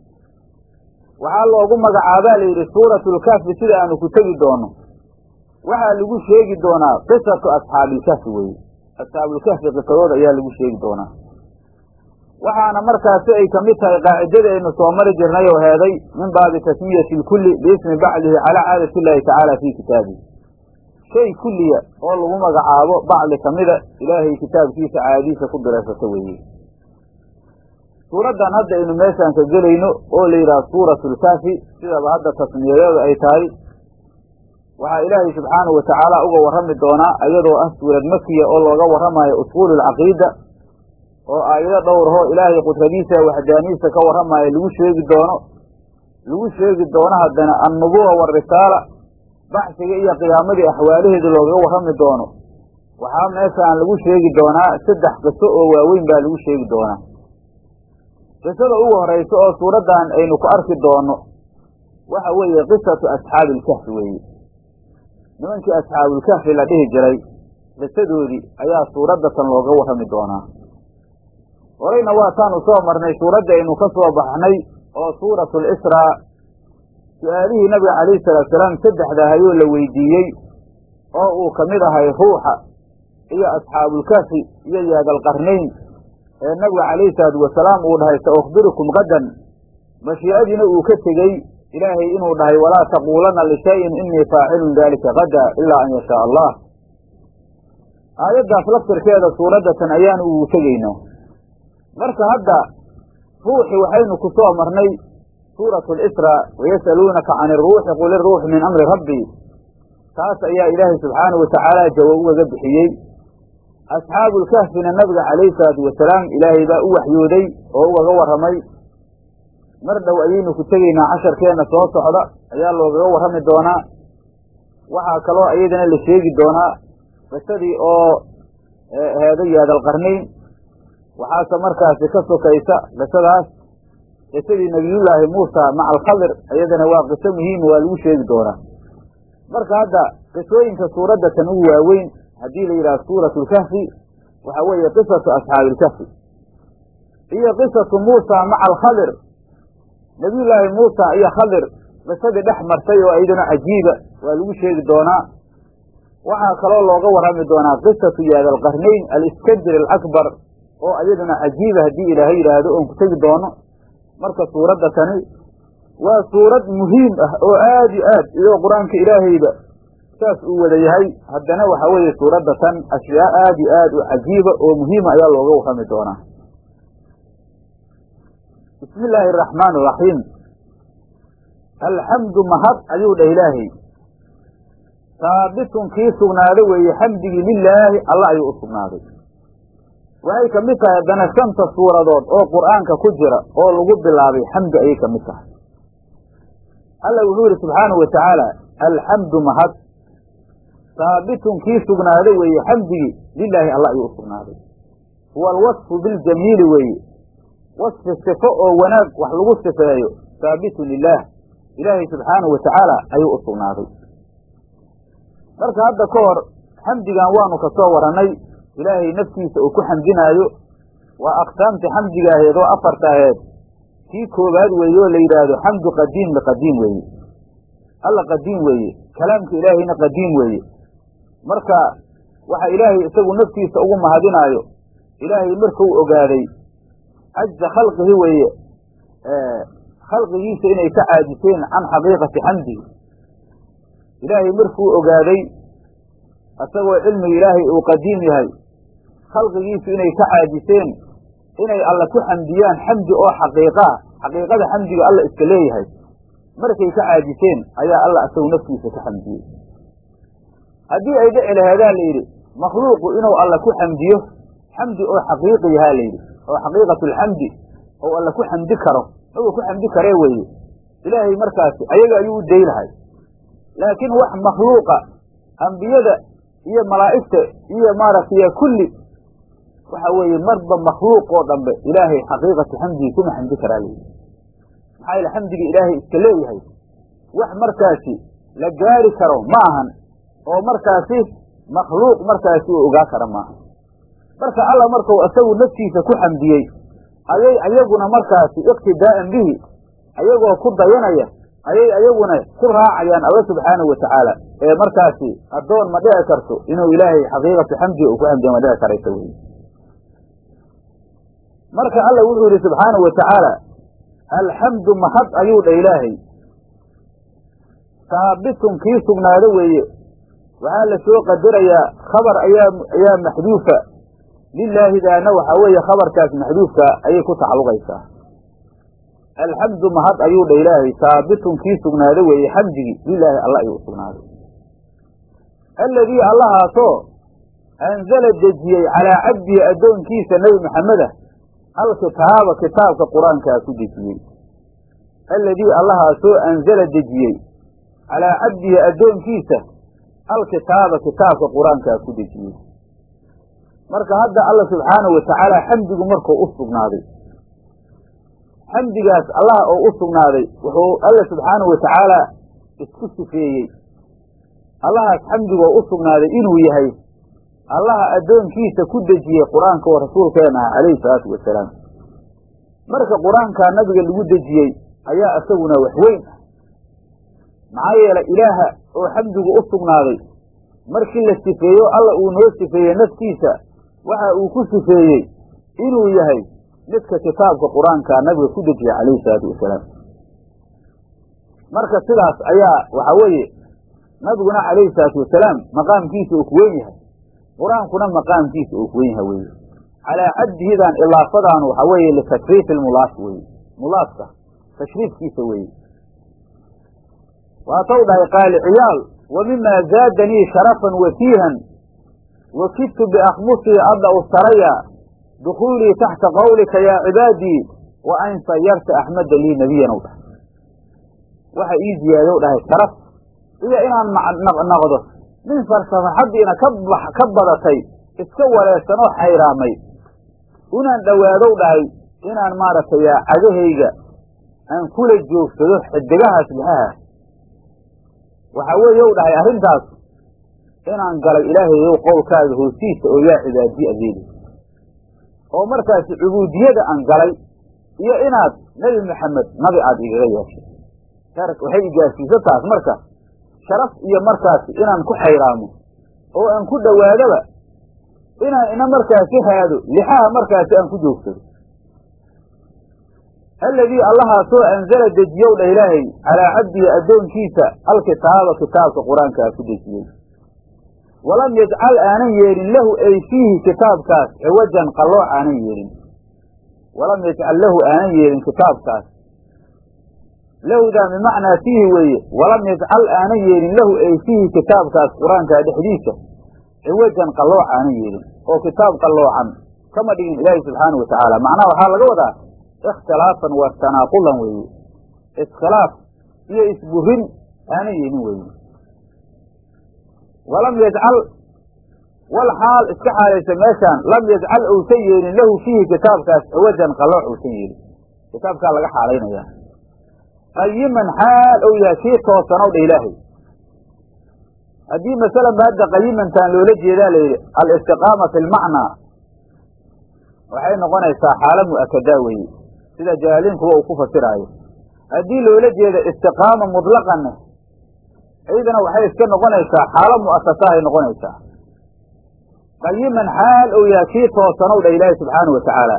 waxaa loogu magacaabaa la yidhi suuratu lkahfi sida aanu ku tegi doono waxaa lagu sheegi doonaa qisatu asxaabilkahfi weye asxaabulkahfi qisadooda ayaa lagu sheegi doonaa waxaana markaasi ay kamid tahay qaacidada aynu soo mari jirnay oo heeday min baabi tasmiyati lkulli biismi bacdihi calaa caadati illaahi tacaala fii kitaabihi shay kulliya oo lagu magacaabo bacdi kamida ilaahay kitaabkiisa caadadiisa ku diraysata weeye suuraddan hadda aynu meeshaan ka gelayno oo la yidhaha suuratu lkaafi sidaba hadda tasmiyadeedu ay tahay waxaa ilaahay subxaanahu watacaala uga warrami doonaa iyadoo ah suurad makiya oo looga warramayo usuulu lcaqiida oo aayado dhowrahoo ilaahay qudradiisa waxdaaniisa ka warramaayo lagu sheegi doono lagu sheegi doono haddana annubuwa warisaala baxsiga iyo qiyaamadii axwaalaheeda loogaga warrami doono waxaa meeshaan lagu sheegi doonaa saddex qiso oo waaweyn baa lagu sheegi doonaa qisada ugu horaysa oo suuraddan aynu ku arki doono waxa weeye qisatu asxaabi ilkahfi weeye nimankii asxaabulkahfi la dhihi jiray qisadoodii ayaa suuraddatan looga warrami doonaa horeyna waataanu soo marnay suuradda aynu ka soo baxnay oo suuratu lisraa su-aalihii nabiga calayhi salaatu salaam saddexda hayoo la weydiiyey oo uu ka mid ahay ruuxa iyo asxaabulkahfi iyo yaadalqarnayn ee nabiga calayhi salaatu wasalaam uu dhahay sa ukhbirukum qadan mashii'adiina uu ka tegey ilaahay inuu dhahay walaa taquulanna lishayin inii faacilun daalika qada ilaa an yashaa allah aayaddaas laftirkeeda suuraddatan ayaanu ugu tegaynaa marka hadda ruuxi waxaynu ku soo marnay suuratu lisraa wayas'aluunaka can iruuxi qul iruuxu min amri rabbii taas ayaa ilaahay subxaanahu watacaala jawaab ugaga bixiyey asxaabulkahfina nabiga calayhi salaatu wasalaam ilaahay baa u waxyooday oo ugaga warramay mar dhow ayaynu ku tegaynaa casharkeenna soo socda ayaa loogaga warrami doonaa waxaa kaloo iyadana la sheegi doonaa qisadii oo heeda yaadalqarnayn waxaase markaasi ka sokaysa qisadaas qisadii nebiyullaahi muusa maca alkhadir iyadana waa qiso muhiima waa lagu sheegi doonaa marka hadda qisooyinka suuradda tan ugu waaweyn haddii la yidhaha suuratu lkahfi waxaa weeye qisatu asxaabi ilkahfi iyo qisatu muusa maca alkhadir nebiyullaahi muusa iyo khadir qisadii dhex martay oo iyaduna cajiiba waa lagu sheegi doonaa waxaa kaloo looga warrami doonaa qisatu yaadalqarnayn aliskandar alakbar oo iyaduna cajiiba haddii ilaahay yidhaahdo oon ku tegi doono marka suuradda tani waa suurad muhiim ah oo aad iyo aad iyadoo qur-aanka ilaahayba saas uu wada yahay haddana waxa weeye suuradda tan ashyaa aad iyo aad u cajiiba oo muhiima ayaa looga warrami doonaa bismi illaahi araxmaan araxiim alxamdu mahad ayuu dhah ilaahay saabitun kii sugnaado weeye xamdigii lilaahi alla ayuu u sugnaaday waxay ka mid tahay haddana shanta suuradood oo qur'aanka ku jira oo lagu bilaabay xamdi ayay ka mid tahay alla wuxuu yidhi subxaanahu wa tacaala alxamdu mahad haabitun kii sugnaaday weeye xamdigii lilaahi alla ayuu u sugnaaday huwa alwasfu biljamiili weeye wasfi sifo oo wanaag wax lagu sifeeyo haabitun lilaah ilaahay subxaanahu watacaala ayuu u sugnaaday marka hadda ka hor xamdigan waanu ka soo warannay ilaahay naftiisa uu ku xamdinaayo waa aqsaamtii xamdiga aheed oo afarta aheed kii koowaad weeye oo la yidhaahdo xamdu qadiim liqadiim weeye alla qadiim weeye kalaamka ilaahayna qadiim weeye marka waxa ilaahay isagu naftiisa ugu mahadinaayo ilaahay markuu ogaaday cajza khalqihi weeye khalqigiisa inay ka caajiseen can xaqiiqati xamdihi ilaahay markuu ogaaday isagoo cilmiga ilaahay uu qadiim yahay khalqigiisu inay ka caajiseen inay alla ku xamdiyaan xamdi oo xaqiiqaa xaqiiqada xamdiga alla iska leeyahay markay ka caajiseen ayaa alla isagu naftiisa ka xamdiyey haddii ay dhici laheedaa la yidhi makhluuqu inuu alla ku xamdiyo xamdi oo xaqiiqi yahaa la yidhi oo xaqiiqatulxamdi ou alla ku xamdi karo maba ku xamdi karee weeye ilaahay markaasi ayaga ayuu u day lahay laakiin wax makhluuqa ambiyada iyo malaa'igta iyo maaragtay kulli waxa weeye marba makhluuq oo dhambe ilaahay xaqiiqatu xamdigi kuma xamdi karaa layidhi maxaa yaele xamdiga ilaahay iska leeyahay wax markaasi la gaari karo ma ahan oo markaasi makhluuq markaasi uu ogaa kara maaha marka alla markuu isagu naftiisa ku xamdiyey ayay ayaguna markaasi iqtidaa'an bihi ayagoo ku dayanaya ayay ayaguna ku raacayaan alla subxaanahu watacaala ee markaasi addoon ma dhici karto inuu ilaahay xaqiiqatu xamdiga uu ku xamdiyo ma dhici karaysa wey marka alla wuxuu yidhi subxaanahu watacaala alxamdu mahad ayuu dha ilaahay saabitun kii sugnaado weeye waxaa la soo qadarayaa khabar ayaa ayaa maxduufa lilaahidaana waxaa weeye khabarkaas maxduufka ayay ku tacalluqaysaa alxamdu mahad ayuu dha ilaahay saabitun kii sugnaado weeye xamdigii lilaahi alla ayuu u sugnaaday alladii allahaasoo anzala dejiyey calaa cabdihi addoonkiisa nebi maxameda alkitaaba kitaabka qur-aankaa ku dejiyey alladii allahaasoo anzala dejiyey calaa cabdihi addoonkiisa alkitaaba kitaabka qur-aankaa ku dejiyey marka hadda alla subxaanahu watacaala xamdigu markuu u sugnaaday xamdigaas allaha oo u sugnaaday wuxuu alla subxaanahu watacaala isku sifeeyey allahaas xamdigoo u sugnaaday inuu yahay allaha addoonkiisa ku dejiyey qur-aanka oo rasuulkeena ah calayhi salaatu wasalaam marka qur-aankaa nabiga lagu dejiyey ayaa isaguna wax weyn ah maxaa yeelay ilaaha oo xamdigu u sugnaaday markii la sifeeyo alla uu noo sifeeyey naftiisa waxa uu ku sifeeyey inuu yahay midka kitaabka qur-aankaa nabiga ku dejiyey calayhi salaatu wasalaam marka sidaas ayaa waxa weeye nabiguna calayhi salaatu wasalaam maqaamkiisa uu ku weyn yahay qur-aankuna maqaamkiisa uu ku weyn yahay weye calaa cabdihidan ilaafadaanu waxa weeye litakriifi lmulaaf weye mulaafka tashriifkiisa weeye waatau dhahay qaali ciyaal wa mima zaadanii sharafan watiihan wakidtu biakhmusii adda ustaraya dukuulii taxta qawlika yaa cibaadii wa an sayarta axmeda lii nebiyan u dhahay waxa ii ziyaadow dhahay sharaf iyo inaan noqdo nin farsafaxaddiina ka badatay iska wareersanoo xayraamay inaan dhowaadow dhahay inaan maaragtay cagahayga aan kula joogsado xidigahaas lixaha waxa weeye u dhahay arrintaas inaan galay ilaahayow qowlkaaga hoostiisa oo yaa cibaadiye adeeli oo markaasi cubuudiyada aan galay iyo inaad nebi maxamed nabi aada igaga yeeshay waxay igaarsiisa taas marka sharaf iyo markaasi inaan ku xayraamo oo aan ku dhowaadaba inaan ina markaasi haado lixaha markaasi aan ku joogsado alladii allahaasoo anzala dejiyow dha ilaahay calaa cabdihi addoonkiisa alkitaaba kitaabka qur-aankaa ku dejiyey walam yajcal aanan yeelin lahu ay fiihi kitaabkaas ciwajan qallooc aanan yeelin walam yajcal lahu aanan yeelin kitaabkaas lahdaa bimacnaa fiihi weeye walam yajcal aanan yeelin lahu ay fiihi kitaabkaas qur-aankaa dhexdiisa ciwajan qallooc aanan yeelin oo kitaab qalloocan kama dhigin ilaahi subxaana wa tacaala macnaha waxaa laga wadaa ikhtilaafan wa tanaaqulan weeye iskhilaaf iyo isburin aanan yeelin weeye walam yajcal wal xaal iska xaalaysa meeshaan lam yajcal uusan yeelin lahu fiihi kitaabkaas ciwajan qalooc uusan yeelin kitaabkaa laga xaalaynaya qayiman xaal ou yahay kii toosanow dha ilaahay haddii masalan ba hadda qayimantaan loola jeedaa la yidhi alistiqaama fi lmacnaa waxay noqonaysaa xaalo mu'akadaa weeye sida jaaliin kuwa uu ku fasiraayo haddii loola jeeda istiqaama mutlaqanne iyadana waxay iska noqonaysaa xaalo mu'asasahay noqonaysaa qayiman xaal ou yahay kii toosanow dhah ilaahi subxaanau wa tacaala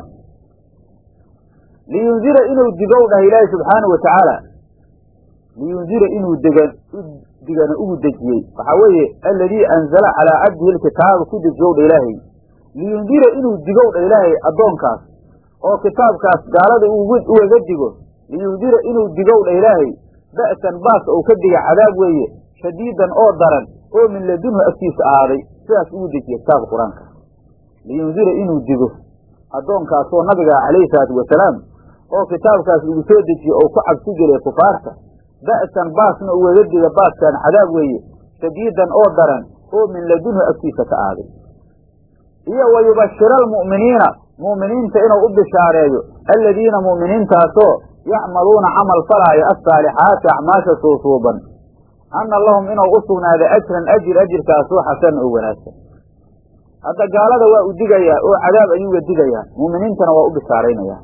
liyundira inuu digow dhah ilaahi subxaanau wa tacaala liyundira inuu degan digana ugu dejiyey waxaa weeye aladii anzala calaa cabdihi lkitaaba ku dejiyow dha ilaahay liyundira inuu digow dha ilaahay addoonkaas oo kitaabkaas gaalada ugaga digo liyundira inuu digow dha ilaahay ba'san baas ou ka diga cadaab weeye shadiidan oo daran oo min ladunhu agtiisa ahaaday sidaas ugu dejiye kitaabka qur-aanka liyundira inuu digo addoonkaasoo nabiga calayhi salaatu wasalaam oo kitaabkaas lagu soo dejiye oo ku cabsi geliya kufaarta ba'san baasna ugaga diga baaskan cadaab weeye shadiidan oo daran oo min ladunhu agtiisa ka ahaaday iyo wa yubashira almu'miniina mu'miniinta inuu u bishaareeyo aladiina mu'miniintaasoo yacmaluuna camal falaayo assaalixaati acmaasha suusuuban anna lahum inuu u sugnaaday ajran ajir ajirkaasoo xasan oo wanaagsan hadda gaalada waa u digayaa oo cadaab ayuuga digayaa mu'miniintana waa u bishaaraynayaa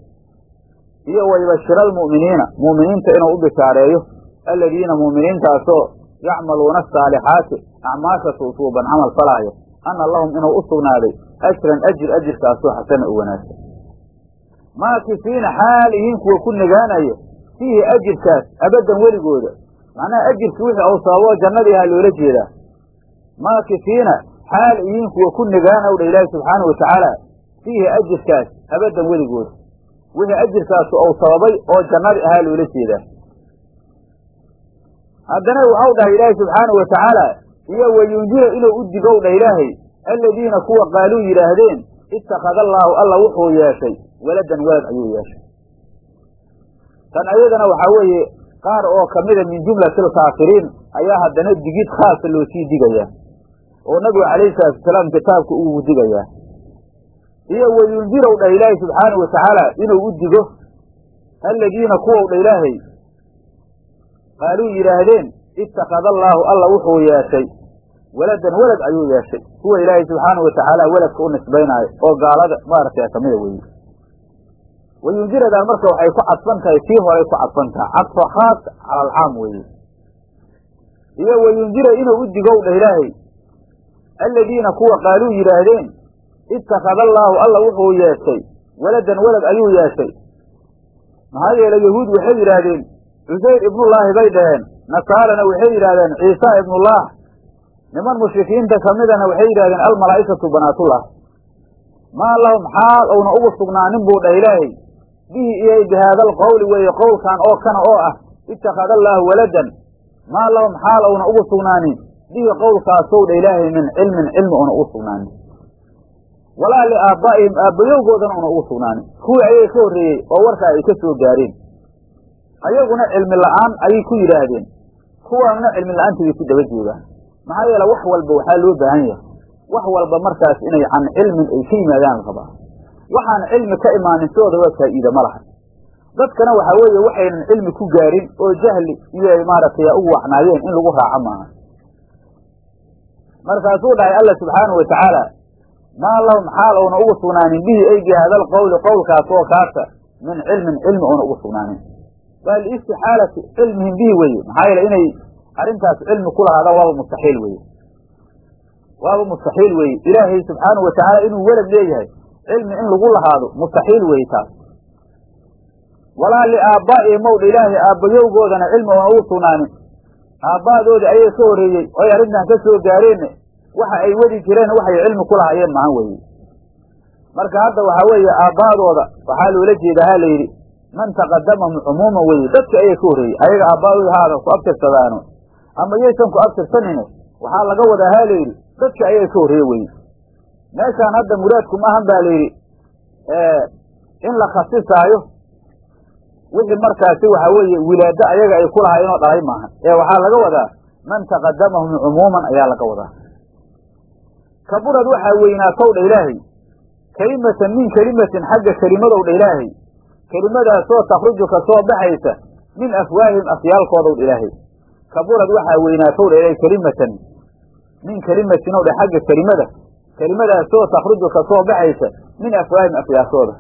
iyo wa yubashira almu'miniina mu'miniinta inuu u bishaareeyo aladiina mu'miniintaasoo yacmaluuna asaalixaati acmaasha suusuuban camal falaayo anna lahum inuu u sugnaaday ajran ajir ajirkaasoo xasana oo wanaagsan maakifiina xaal ihiin kuwa ku nagaanayo fiihi ajirkaas abaddan weligooda macnaha ajirkii wixii ou sababo jannadii ahaa loola jeedaa maakifiina xaal ihiin kuwa ku nagaanow dha ilaahi subxaana wa tacaala fiihi ajirkaas abaddan weligooda wixii ajirkaasu ou sababay oo jannadii ahaa loola jeedaa haddana waxau dhahay ilaahi subxaana wa tacaala iyo wayundira inuu u digow dha ilaahay aladiina kuwa qaaluu yidhaahdeen ittakhada allaahu alla wuxuu yeeshay waladan walad ayuu yeeshay tan ayadana waxaa weeye qaar oo kamida min jumlati alkaafiriin ayaa haddana digid khaasa loo sii digayaa oo nabigu calayhi salaatu wasalaam kitaabka ugu digayaa iyo wayundirow dhah ilaahay subxaana wa tacaala inuu u digo aladiina kuwow dha ilaahay qaaluu yidhaahdeen ittakhada allaahu alla wuxuu yeeshay waladan welad ayuu yeeshay kuwa ilaahay subxaanau watacaala weladka u nisbaynaayo oo gaalada maaragtay kamida weeye wayundiradan marka waxay ku cadfan tahay tii horay ku cadfan tahay cadfa khaas cala alcaam weeye iyo wayundira inuu u digow dhah ilaahay aladiina kuwa qaaluu yidhaahdeen ittakhada allaahu alla wuxuu yeeshay waladan welad ayuu yeeshay maxaa yeele yahuud waxay yidhaahdeen cusayr ibnullaahi bay dhaheen nasaarana waxay yidhahdeen ciisa ibnullah niman mushrikiinta kamidana waxay yidhahdeen almalaa'ikatu banaatullah maa lahum xaal ouna ugu sugnaanin buu dhah ilaahay bihi iyay bi haada alqowli weeye qowlkan oo kana oo ah ittakhada allaahu waladan maa lahum xaal ouna ugu sugnaanin bihi qowlkaasow dha ilaahay min cilmin cilmi una ugu sugnaanin walaa liaabbaa'ihim aabbayowgoodana una ugu sugnaanin kuwii ayay ka horreeyey oo warkaa ay ka soo gaareen ayaguna cilmi la'aan ayay ku yidhaahdeen kuwaanuna cilmi la'aantiibay ku daba joogaan maxaa yeele wax walba waxaa loo baahan yahay wax walba markaas inay can cilmin ay ka yimaadaan la rabaa waxaan cilmi ka imaanin sidooda waa faa'iida ma laha dadkana waxaa weeye waxaynan cilmi ku gaarin oo jahli iyo maaragtay ugu waxnaayeen in lagu raaco maaha markaasuu dhahay alla subxaanahu wa tacaala maa lahum xaal ouna ugu sugnaanin bihi ay bi haada alqowli qowlkaas oo kaasa min cilmin cilmi oona ugu sugnaanin waa liistixaalati cilmihim bihi weye maxaa yeele inay arrintaas cilmi ku lahaadaan waaba mustaxiil weye waaba mustaxiil weye ilaahay subxaanahu watacaala inuu welad leeyahay cilmi in lagu lahaado mustaxiil weye taas walaa liaabbaa'ihim mowdha ilaahay aabbayowgoodana cilmi oona ugu sugnaanin aabba'doodii ayay ka horreeyey oy arrintan ka soo gaareen waxa ay wadi jireen waxay cilmi ku lahaayeen mahan weye marka hadda waxaa weeye aabba'dooda waxaa loola jeeda ha la yidhi man taqadamahum cumuuman weye dadka ayay ka horreeyey ayaga aabba'dooda haada ku abtirsadaano ama yaysan ku abtirsanine waxaa laga wadaa ha la yidhi dadka ayaga ka horreeye weye meeshaan hadda muraadku maahan ba la yidhi in la khasisaayo wixii markaasi waxaa weeye wilaado ayaga ay ku lahaayeenoo dhalay maahan ee waxaa laga wadaa man taqadamahum cumuuman ayaa laga wadaa kaburad waxaa weynaatow dha ilaahay kelimatan min kelimatin xagga kelimadow dha ilaahay kelimadaasoo takhruju ka soo baxaysa min afwaahihim afyaalkoodow dha ilaahay kaburad waxaa weynaatow dha ilaahay kelimatan min kelimatin ow dha xagga kelimada kelimadaasoo takhruju ka soo baxaysa min afwaahihim afyaalkooda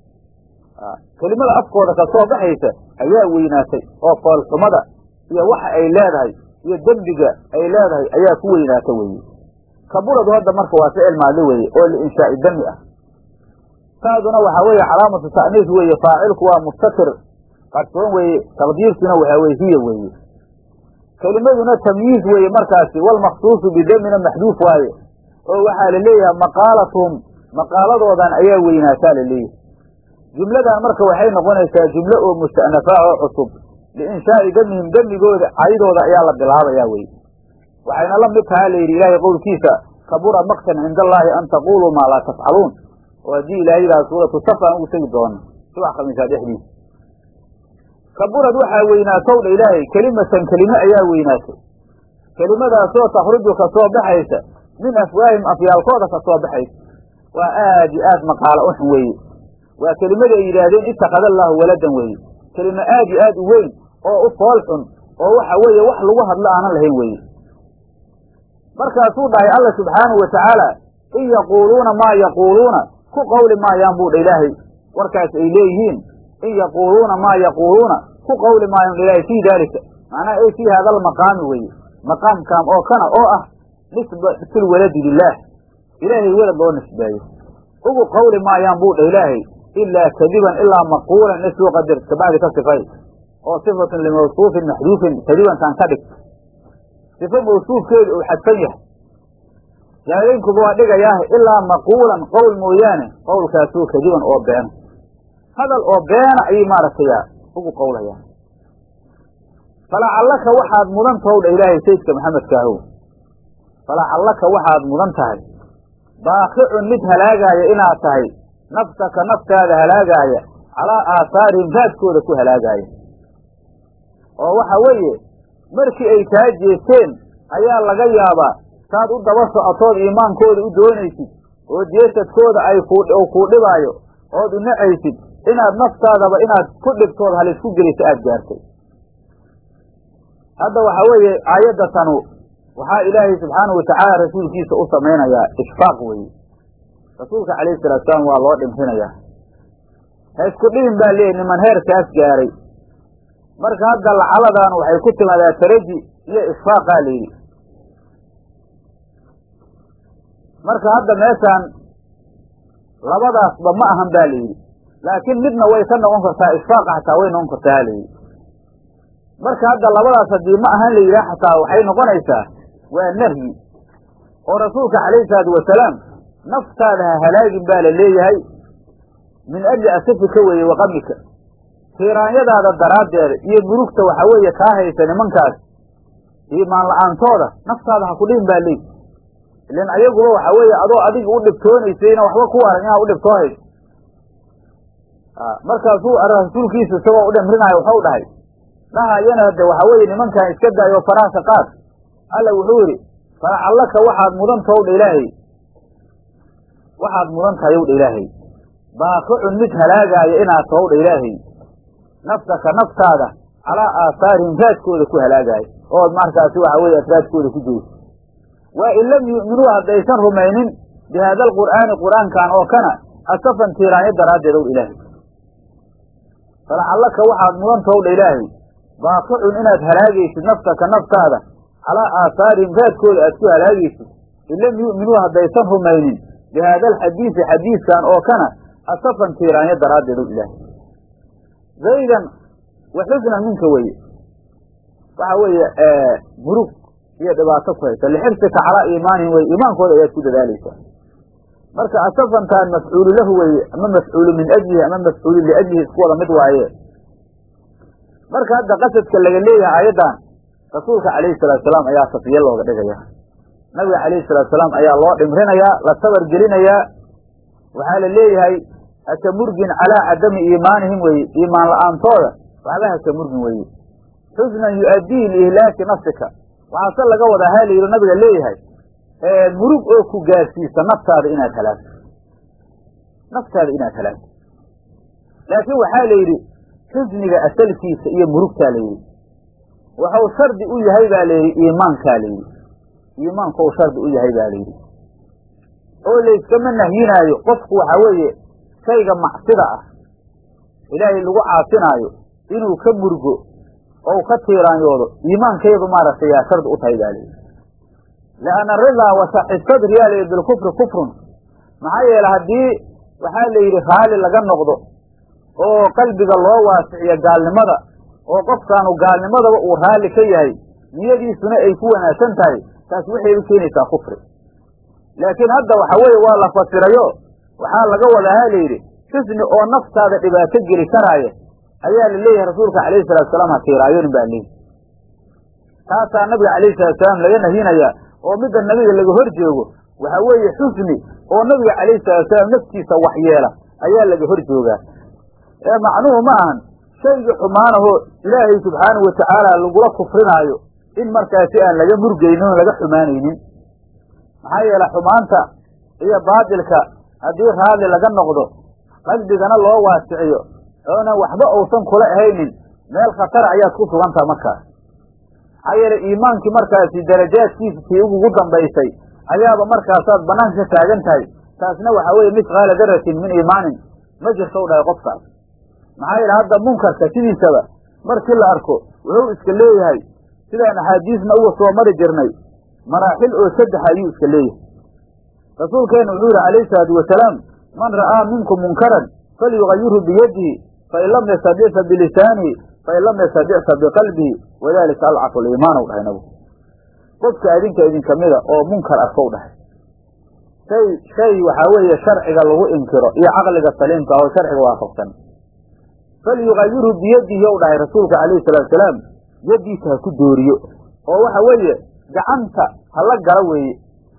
kelimada afkooda ka soo baxaysa ayaa weynaatay oo foolxumada iyo waxa ay leedahay iyo dembiga ay leedahay ayaa ku weynaata weeye kaburadu hadda marka waa ficil maadli weeye oo liinshaa'i dami ah taaduna waxaa weeye calaamatu ta'niis weeye faacilku waa mustatir qarsoon weeye taqdiirtuna waxaa weye hiya weeye kelimaduna tamyiiz weeye markaasi walmaksuusu bidamina maxduuf waaye oo waxaa la leeyahay maqaalatuhum maqaaladoodan ayaa weynaataa la leeyahay jumladan marka waxay noqonaysaa jumlo oo musta'nafaa oo cusub liinshaa'i damihim demigooda cadidooda ayaa la bilaabayaa weye waxayna la mid tahaa layidhi ilaahay qowlkiisa kabura maktan cinda allaahi an taquluu maa laa tafcaluun oo haddii ilahay yidhaha suuratu saf aan ugu tegi doono subax khamiisaa dhexdiisa kaburad waxaa weynaatow dha ilaahay kelimatan kelime ayaa weynaatay kelimadaasoo takhruju ka soo baxaysa min afwaahim afyaalkooda ka soo baxaysa waa aad iyo aad maqaalo u xun weeye waa kelimada ay yidhaahdeen ittakhada allaahu waladan weeye kelime aad iyo aad u weyn oo u fool xun oo waxa weeye wax lagu hadlo aanan lahayn weeye markaasuu dhahay alla subxaanahu wa tacaala in yaquuluuna maa yaquuluuna ku qawli maayaan buu dha ilaahay warkaas ay leeyihiin in yaquuluuna maa yaquuluuna ku qawli maayaan dha ilaahay fii daalika macnaha ay fii hada almaqaami weeye maqaamkan oo kana oo ah nisbatulwaladi lilaah ilaahay welad loo nisbeeyo ugu qawli maayaan buu dha ilaahay ilaa kadiban ilaa maquulan isuu qadar kabacdi ka sifay oo sifatun limawsuufin maxduufin kadibankan ka dhig sifo mawsuufkeedu uu xadfan yahay jaalaynkuba waa dhigayaah ilaa maquulan qowl mooyaane qowlkaasuu kadiban oo beena hadal oo beena ayay maaragtay ugu qowlayaan falacallaka waxaad mudan tahow dha ilaahay sayidka maxamedkaahow falacallaka waxaad mudan tahay baaqicun mid halaagaaya inaad tahay nafsaka naftaada halaagaaya calaa aahaarihim raadkooda ku halaagaaya oo waxa weeye markii ay kaa jeesteen ayaa laga yaabaa saad u daba socotood iimaankooda u doonaysid oo jeesadkooda ay kuu kuu dhibaayo ood u nacaysid inaad naftaadaba inaad ku dhibtood halisku gelisa aada gaartay hadda waxa weeye aayadda tanu waxaa ilaahay subxaanahu watacaala rasuulkiisa u samaynayaa ishfaaq weeye rasuulka calayhi salatu salaam waa loo dhimrinayaa ha isku dhibin baa leeyahy niman heerkaas gaaray marka hadda lacaladan waxay ku timaadaa taraji iyo ishfaaqaa layidhi marka hadda meeshaan labadaasba ma ahan ba layidhi laakiin midna way ka noqon kartaa ishfaaqa xataa way noqon kartaa ha layidhi marka hadda labadaas haddii ma ahan la yidhaha xataa waxay noqonaysaa waa nahyi oo rasuulka calayhi salaatu wasalaam naftaada ha halaagin baa la leeyahay min ajli asafika weeye waqamika tiiraanyadaada daraaddeeda iyo murugta waxa weeye kaa haysa nimankaas iimaan la-aantooda naftaada ha ku dhihin baa leey ilan ayaguba waxa weeye adoo adiga u dhibtoonaysayna waxba ku waran inaad u dhibtoonayso markaasuu rasuulkiisa isagoo u dhimrinaayo waxau dhahay dhahayana hade waxa weeye nimankan iska daayo faraha qaad alla wuxuu yidhi falacallaka waxaad mudan tahow dha ilaahay waxaad mudan tahay ow dha ilaahay baaqicun mid halaagaaya inaad tahow dha ilaahay nafsaka naftaada calaa aahaarihim raadkooda ku halaagaayo ood markaasi waxa weeye raadkooda ku jeyso waa in lam yu'minuu haddaysan rumaynin bi haada alqur'aani qur'aankan oo kana asafan tiiraanyo daraaddeed ow dha ilaahay falacallaka waxaad mudan tahow dha ilaahay baaqicun inaad halaagaysid nafsaka naftaada calaa aahaarihim raadkooda aad ku halaagaysid in lam yu'minuu haddaysan rumaynin bi haada alxadiisi xadiiskan oo kana asafan tiiraanyo daraaddeed ow ilaahay zaydan wa xusnan minka weye waxa weeye murug iyo dhibaato ku haysa lixibsika calaa iimaanihim weye iimaankooda ayaad ku dadaalaysaa marka asafantaan mafcuulu lahu weeye ama mafcuulu min ajlihi ama mafcuulu liajlihi isku wada mid waaye marka hadda qasadka laga leeyahay aayaddan rasuulka calayhi salatu salaam ayaa safiye looga dhigaya nabiga calayhi salatu salaam ayaa loo dhimrinayaa la sabar gelinayaa waxaa la leeyahay haka murgin calaa cadami iimaanihim weye iimaan la-aantooda waxba haka murgin weye xusnan yu'addii liihlaaki nafsika waxaase laga wadaa ha layidhi nabiga leeyahay murug oo ku gaarsiisa naftaada inaad halaagto naftaada inaad halaagto laakiin waxaa la yidhi xusniga asalkiisa iyo murugtaa la yidhi waxau shardi u yahay baa layidhi iimaankaa la yidhi iimaanku u shardi u yahay baa layidhi oo layskama nahyinaayo qofku waxaa weeye shayga macsida ah ilaahay lagu caasinaayo inuu ka murgo oo u ka tiiraanyoodo iimaankeedu maaragtay yaa shardi u tahay baa layidhi lianna ridaa wasaxi sadri yaa layidhi bilkufri kufrun maxaa yeele haddii waxaa la yidhi raalli laga noqdo oo qalbiga loo waasiciyo gaalnimada oo qofkaanu gaalnimadaba uu raalli ka yahay niyadiisuna ay ku wanaagsan tahay taas waxay u keenaysaa kufri laakiin hadda waxa weeye waa la fasirayo waxaa laga wadaa ha layidhi xusni oo naftaada dhibaato geli karaaya ayaa la leeyahay rasuulka calayhi salatu salaam ha tiiraayonin baa leeyihi taasaa nabiga calayhi salatu salaam laga nahyinayaa oo midda nabiga laga hor joogo waxaa weeye xusni oo nabiga calayhi salatu salaam naftiisa waxyeela ayaa laga hor joogaa ee macnuhu ma ahan shaygii xumaanahoo ilaahay subxaanahu watacaala lagula kufrinaayo in markaasi aan laga murgaynin oon laga xumaanaynin maxaa yeele xumaanta iyo baatilka haddii raalli laga noqdo qalbigana loo waasiciyo oonan waxba uusan kula ahaynin meel khatara ayaad ku sugantaha markaas maxaa yeele iimaankii markaasi darajaadkiisa tii ugugu dambaysay ayaaba markaasaad banaanka ka taagan tahay taasna waxaa weeye misqaala daratin min iimaanin ma jirto u dhahay qofkaas maxaa yeele hadda munkarka sidiisaba markii la arko wuxuu iska leeyahay sidaan axaadiisna uga soo mari jirnay maraaxil oo saddex ayuu iska leeyahay rasuulkeena wuxuu yihi calayhi salaatu wasalaam man ra'aa minkum munkaran falyugayirhu biyadihi fain lam yastadic fa bilisaanihi fain lam yastadic fa biqalbihi wadalika alcafu liimaan u dhahay nabigu qofka adinka idinka mida oo munkar arka u dhahay shay shay waxaa weeye sharciga lagu inkiro iyo caqliga saliimka ah oo sharciga waafaqsan falyugayirhu biyadihi ou dhahay rasuulka calayhi salatu wasalaam yaddiisa ha ku dooriyo oo waxa weeye gacanta hala gala weeye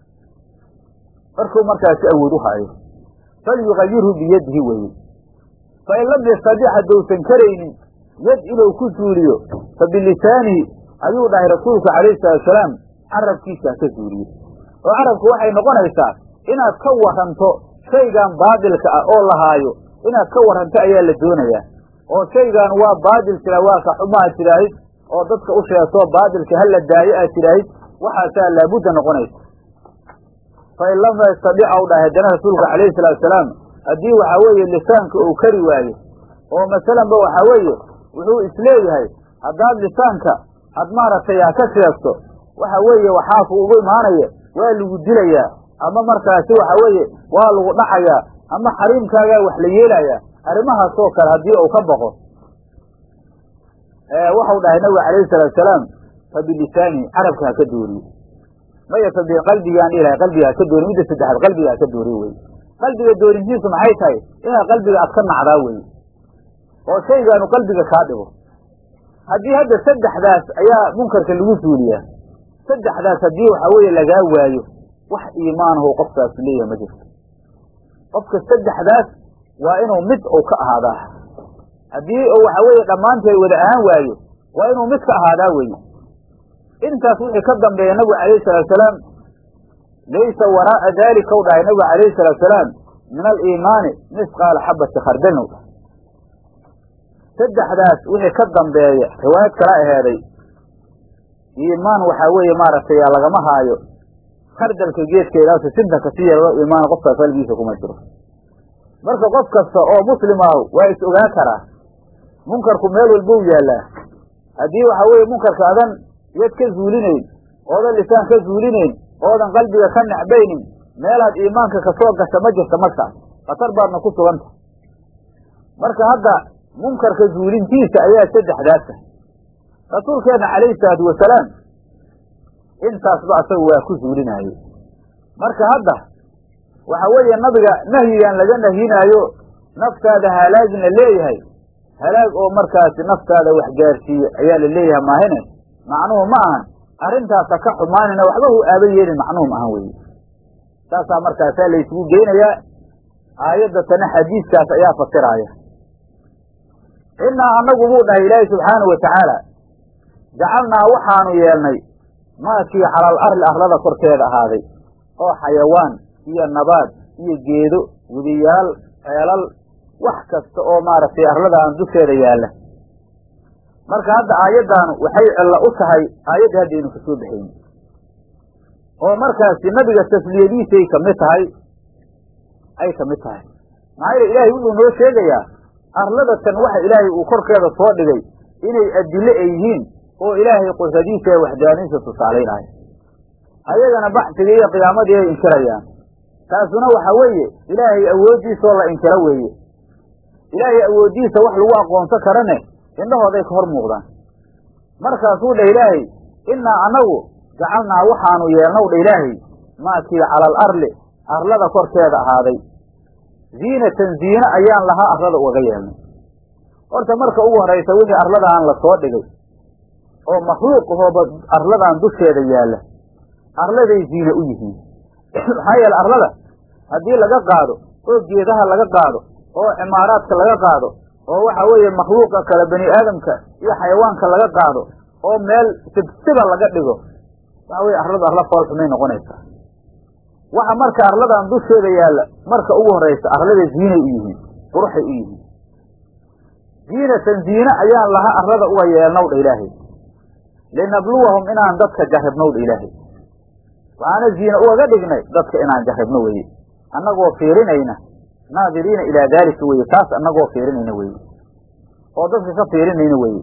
markuu markaasi awood u haayo falyugayirhu biyadihi weeye fain lam yastadic haddousan karaynin yad inuu ku suuliyo fa bilisaanihi ayuu dhahay rasuulku calayhi salatu wasalaam carabkiisa ha ka suuliyo oo carabku waxay noqonaysaa inaad ka waranto shaygan baadilka ah oo lahaayo inaad ka waranto ayaa la doonayaa oo shaygan waa baadil jira waa ka xumaha tiraahid oo dadka u sheegtoo baadilka hala daayo aad tidhaahid waxaasaa laabudda noqonaysa fain lam yastadic ou dhahay haddana rasuulka calayhi salatu wasalaam haddii waxaa weeye lisaanka uu kari waayo oo masalanba waxaa weeye wuxuu isleeyahay haddaad lisaanka had maaragtay ha ka sheegto waxa weeye waxaaku ugu imaanaya waa lagu dilayaa ama markaasi waxa weeye waa lagu dhacayaa ama xariimkaagaa wax la yeelayaa arrimahaasoo kale haddii uu ka baqo waxau dhahay nabiga calayhi salatu wasalaam fa bilisaanihi carabka ha ka dooriyo maya fa biqalbigaan dhihi qalbiga ha ka dooriyo midda saddexaad qalbiga ha ka dooriyo weye qalbiga doorintiisu maxay tahay inaad qalbiga aad ka nacdaa weye oo shaygaanu qalbiga kaa dhigo haddii hadda saddexdaas ayaa munkarka lagu suuliyaa saddexdaas haddii waxaa weeye lagaa waayo wax iimaanahu qofkaas leeyahay ma jirto qofka saddexdaas waa inuu mid uu ka ahaadaa haddii uu waxaa weeye dhammaanteed wada ahaan waayo waa inuu mid ka ahaadaa weye intaas wixii ka dambeeya nabigu calayhi salatu wasalaam laysa waraa'a daalika u dhahay nabigu calayhi salatu wasalaam min aliimaani misqaala xabati khardaln u dhahay saddexdaas wixii ka dambeeya riwaayad kala aheeday iimaan waxaa weeye maaragtay lagama haayo khardalka geedkeedaas sinta kasi yeelado iimaan qofkaas qalbigiisa kuma jiro marka qof kasta oo muslim ahu waa is ogaa karaa munkarku meel walba u yaallaa haddii waxaa weeye munkarka adan yad ka zuulinayn oodan lisaan ka zuulinayn oodan qalbiga ka necbaynin meelaad iimaanka kasoo gasha ma jirta markaas khatar baadna ku suganta marka hadda munkarka zuulintiisa ayaa saddexdaasa rasuulkeenna calayhi salaatu wasalaam intaasba asaga waa ku zuulinaaye marka hadda waxa weeye nabiga nahyigan laga nahyinaayo naftaada halaagin la leeyahay halaag oo markaasi naftaada wax gaarsiiye ayaa la leeyahay maahine macnuhu ma ahan arrintaasa ka xumaanina waxba hu aaba yeelin macnuhu ma ahan weye saasaa markaasaa laysugu geynayaa aayadda tana xadiiskaas ayaa fasiraaya innaa annagu buu dhahay ilaahi subxaanahu wa tacaala jacalnaa waxaanu yeelnay maakii calal arli arlada korkeeda ahaaday oo xayawaan iyo nabaad iyo geedo webiyaal ceelal wax kasta oo maaragtay arladaan dusheeda yaalla marka hadda aayaddaanu waxay cillo u tahay aayaddii haddaynu ka soo baxayni oo markaasi nabiga tasliyadiisay ka mid tahay ay ka mid tahay maxaa yeele ilaahay wuxuu noo sheegayaa arladatan waxa ilaahay uu korkeeda soo dhigay inay adille ay yihiin oo ilaahay qudradiisa ee waxdaaniisa tusaalaynaayo ayagana baxsiga iyo qiyaamadii ay inkirayaan taasuna waxa weeye ilaahay awooddiisaoo la inkiro weeye ilaahay awooddiisa wax lagu aqoonsan karane indhahooday ka hor muuqdaan markaasuu dheh ilaahay innaa annagu jacalnaa waxaanu yeelnow dha ilaahay maakii calal arli arlada korkeeda ahaaday ziinatan ziine ayaan lahaa arlada ugaga yeelnay horta marka ugu horaysa wixii arladaan la soo dhigay oo makhluuq ahooba arladan dusheeda yaalla arladay ziine u yihiin maxaa yeele arlada haddii laga qaado oo geedaha laga qaado oo cimaaraadka laga qaado oo waxa weeye makhluuqa kale bani aadamka iyo xayawaanka laga qaado oo meel sibsiba laga dhigo waxa weye arladu arla fool xumay noqonaysaa waxa marka arladan dusheeda yaalla marka ugu horaysa arlada ziinay u yihiin quruxay u yihiin ziinatan ziine ayaan laha arlada uga yeelnow dha ilaahay linabluwahum inaan dadka jarribnow dha ilaahay waxaana ziine ugaga dhignay dadka inaan jarribno weye annagoo fiirinayna naadiriina ilaa daalika weye taas annagoo fiirinayna weye oo dadka ka fiirinayna weye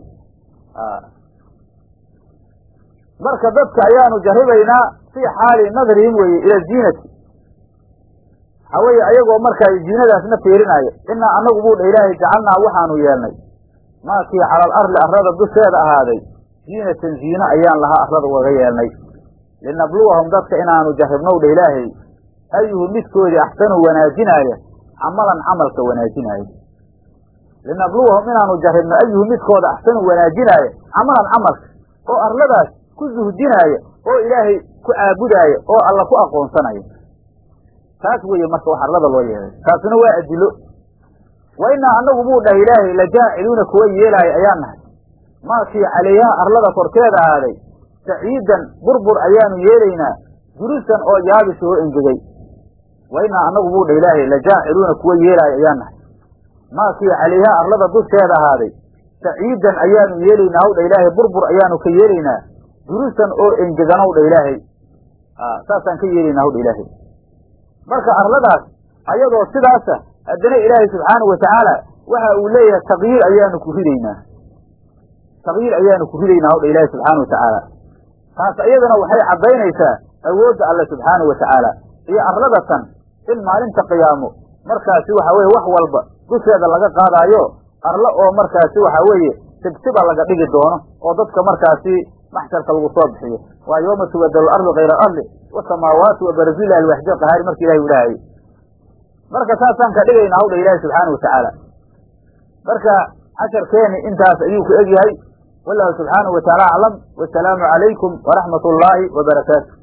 marka dadka ayaanu jarribaynaa fii xaali nadrihim weye ila ziinati waxaa weeye ayagoo markaa ziinadaasna fiirinaayo inaa annagu buu dha ilaahay jacalnaa waxaanu yeelnay maakii calal arli arlada dusheeda ahaaday ziinatan ziine ayaan lahaa arlada ugaga yeelnay linabluwahum dadka inaanu jarribnow dha ilaahay ayuhu midkoodii axsanu wanaajinaaya camalan camalka wanaajinaayo linabluwahum inaanu jarribno ayuhu midkooda axsanu wanaajinaaya camalan camalka oo arladaas ku suhdinaaya oo ilaahay ku caabudaaya oo alla ku aqoonsanaya taas weeye marka wax arlada loo yeelay taasuna waa adilo wa innaa annagu buu dhahay ilaahay la jaaciluuna kuwa yeelaaya ayaan nahay maakii calayhaa arlada korkeeda ahaaday saciidan burbur ayaanu yeelaynaa jurusan oo yaabis oo engegay wa innaa annagu buu dhah ilaahay la jaaciluuna kuwa yeelaaya ayaan nahay maakii calayhaa arlada dusheeda ahaaday saciidan ayaanu yeelaynaa hawdha ilaahay burbur ayaanu ka yeelaynaa jurusan oo engeganow dha ilaahay saasaan ka yeelaynaa hawdha ilaahay marka arladaas ayadoo sidaasa haddana ilaahay subxaanahu watacaala waxa uu leeyahay takyiir ayaanu ku ridaynaa takyiir ayaanu ku ridaynaa hawdha ilaahay subxaana watacaala taas iyadana waxay caddaynaysaa awoodda alle subxaanahu watacaala iyo arladatan in maalinta qiyaamo markaasi waxa weye wax walba dusheeda laga qaadaayo arlo oo markaasi waxa weeye sibsiba laga dhigi doono oo dadka markaasi maxsharka lagu soo bixiyo waa yooma tubadalu ardu kayra arli wasamaawaatu wabarazil alwaxdi qahaari marka ilahi ilaahay marka saasaan ka dhigayna hawdha ilaahi subxaana watacaala marka casharkeeni intaas ayuu ku egyahay wallahu subxaanahu wataala aclam wasalaamu calaykum waraxmat ullaahi wabarakaatu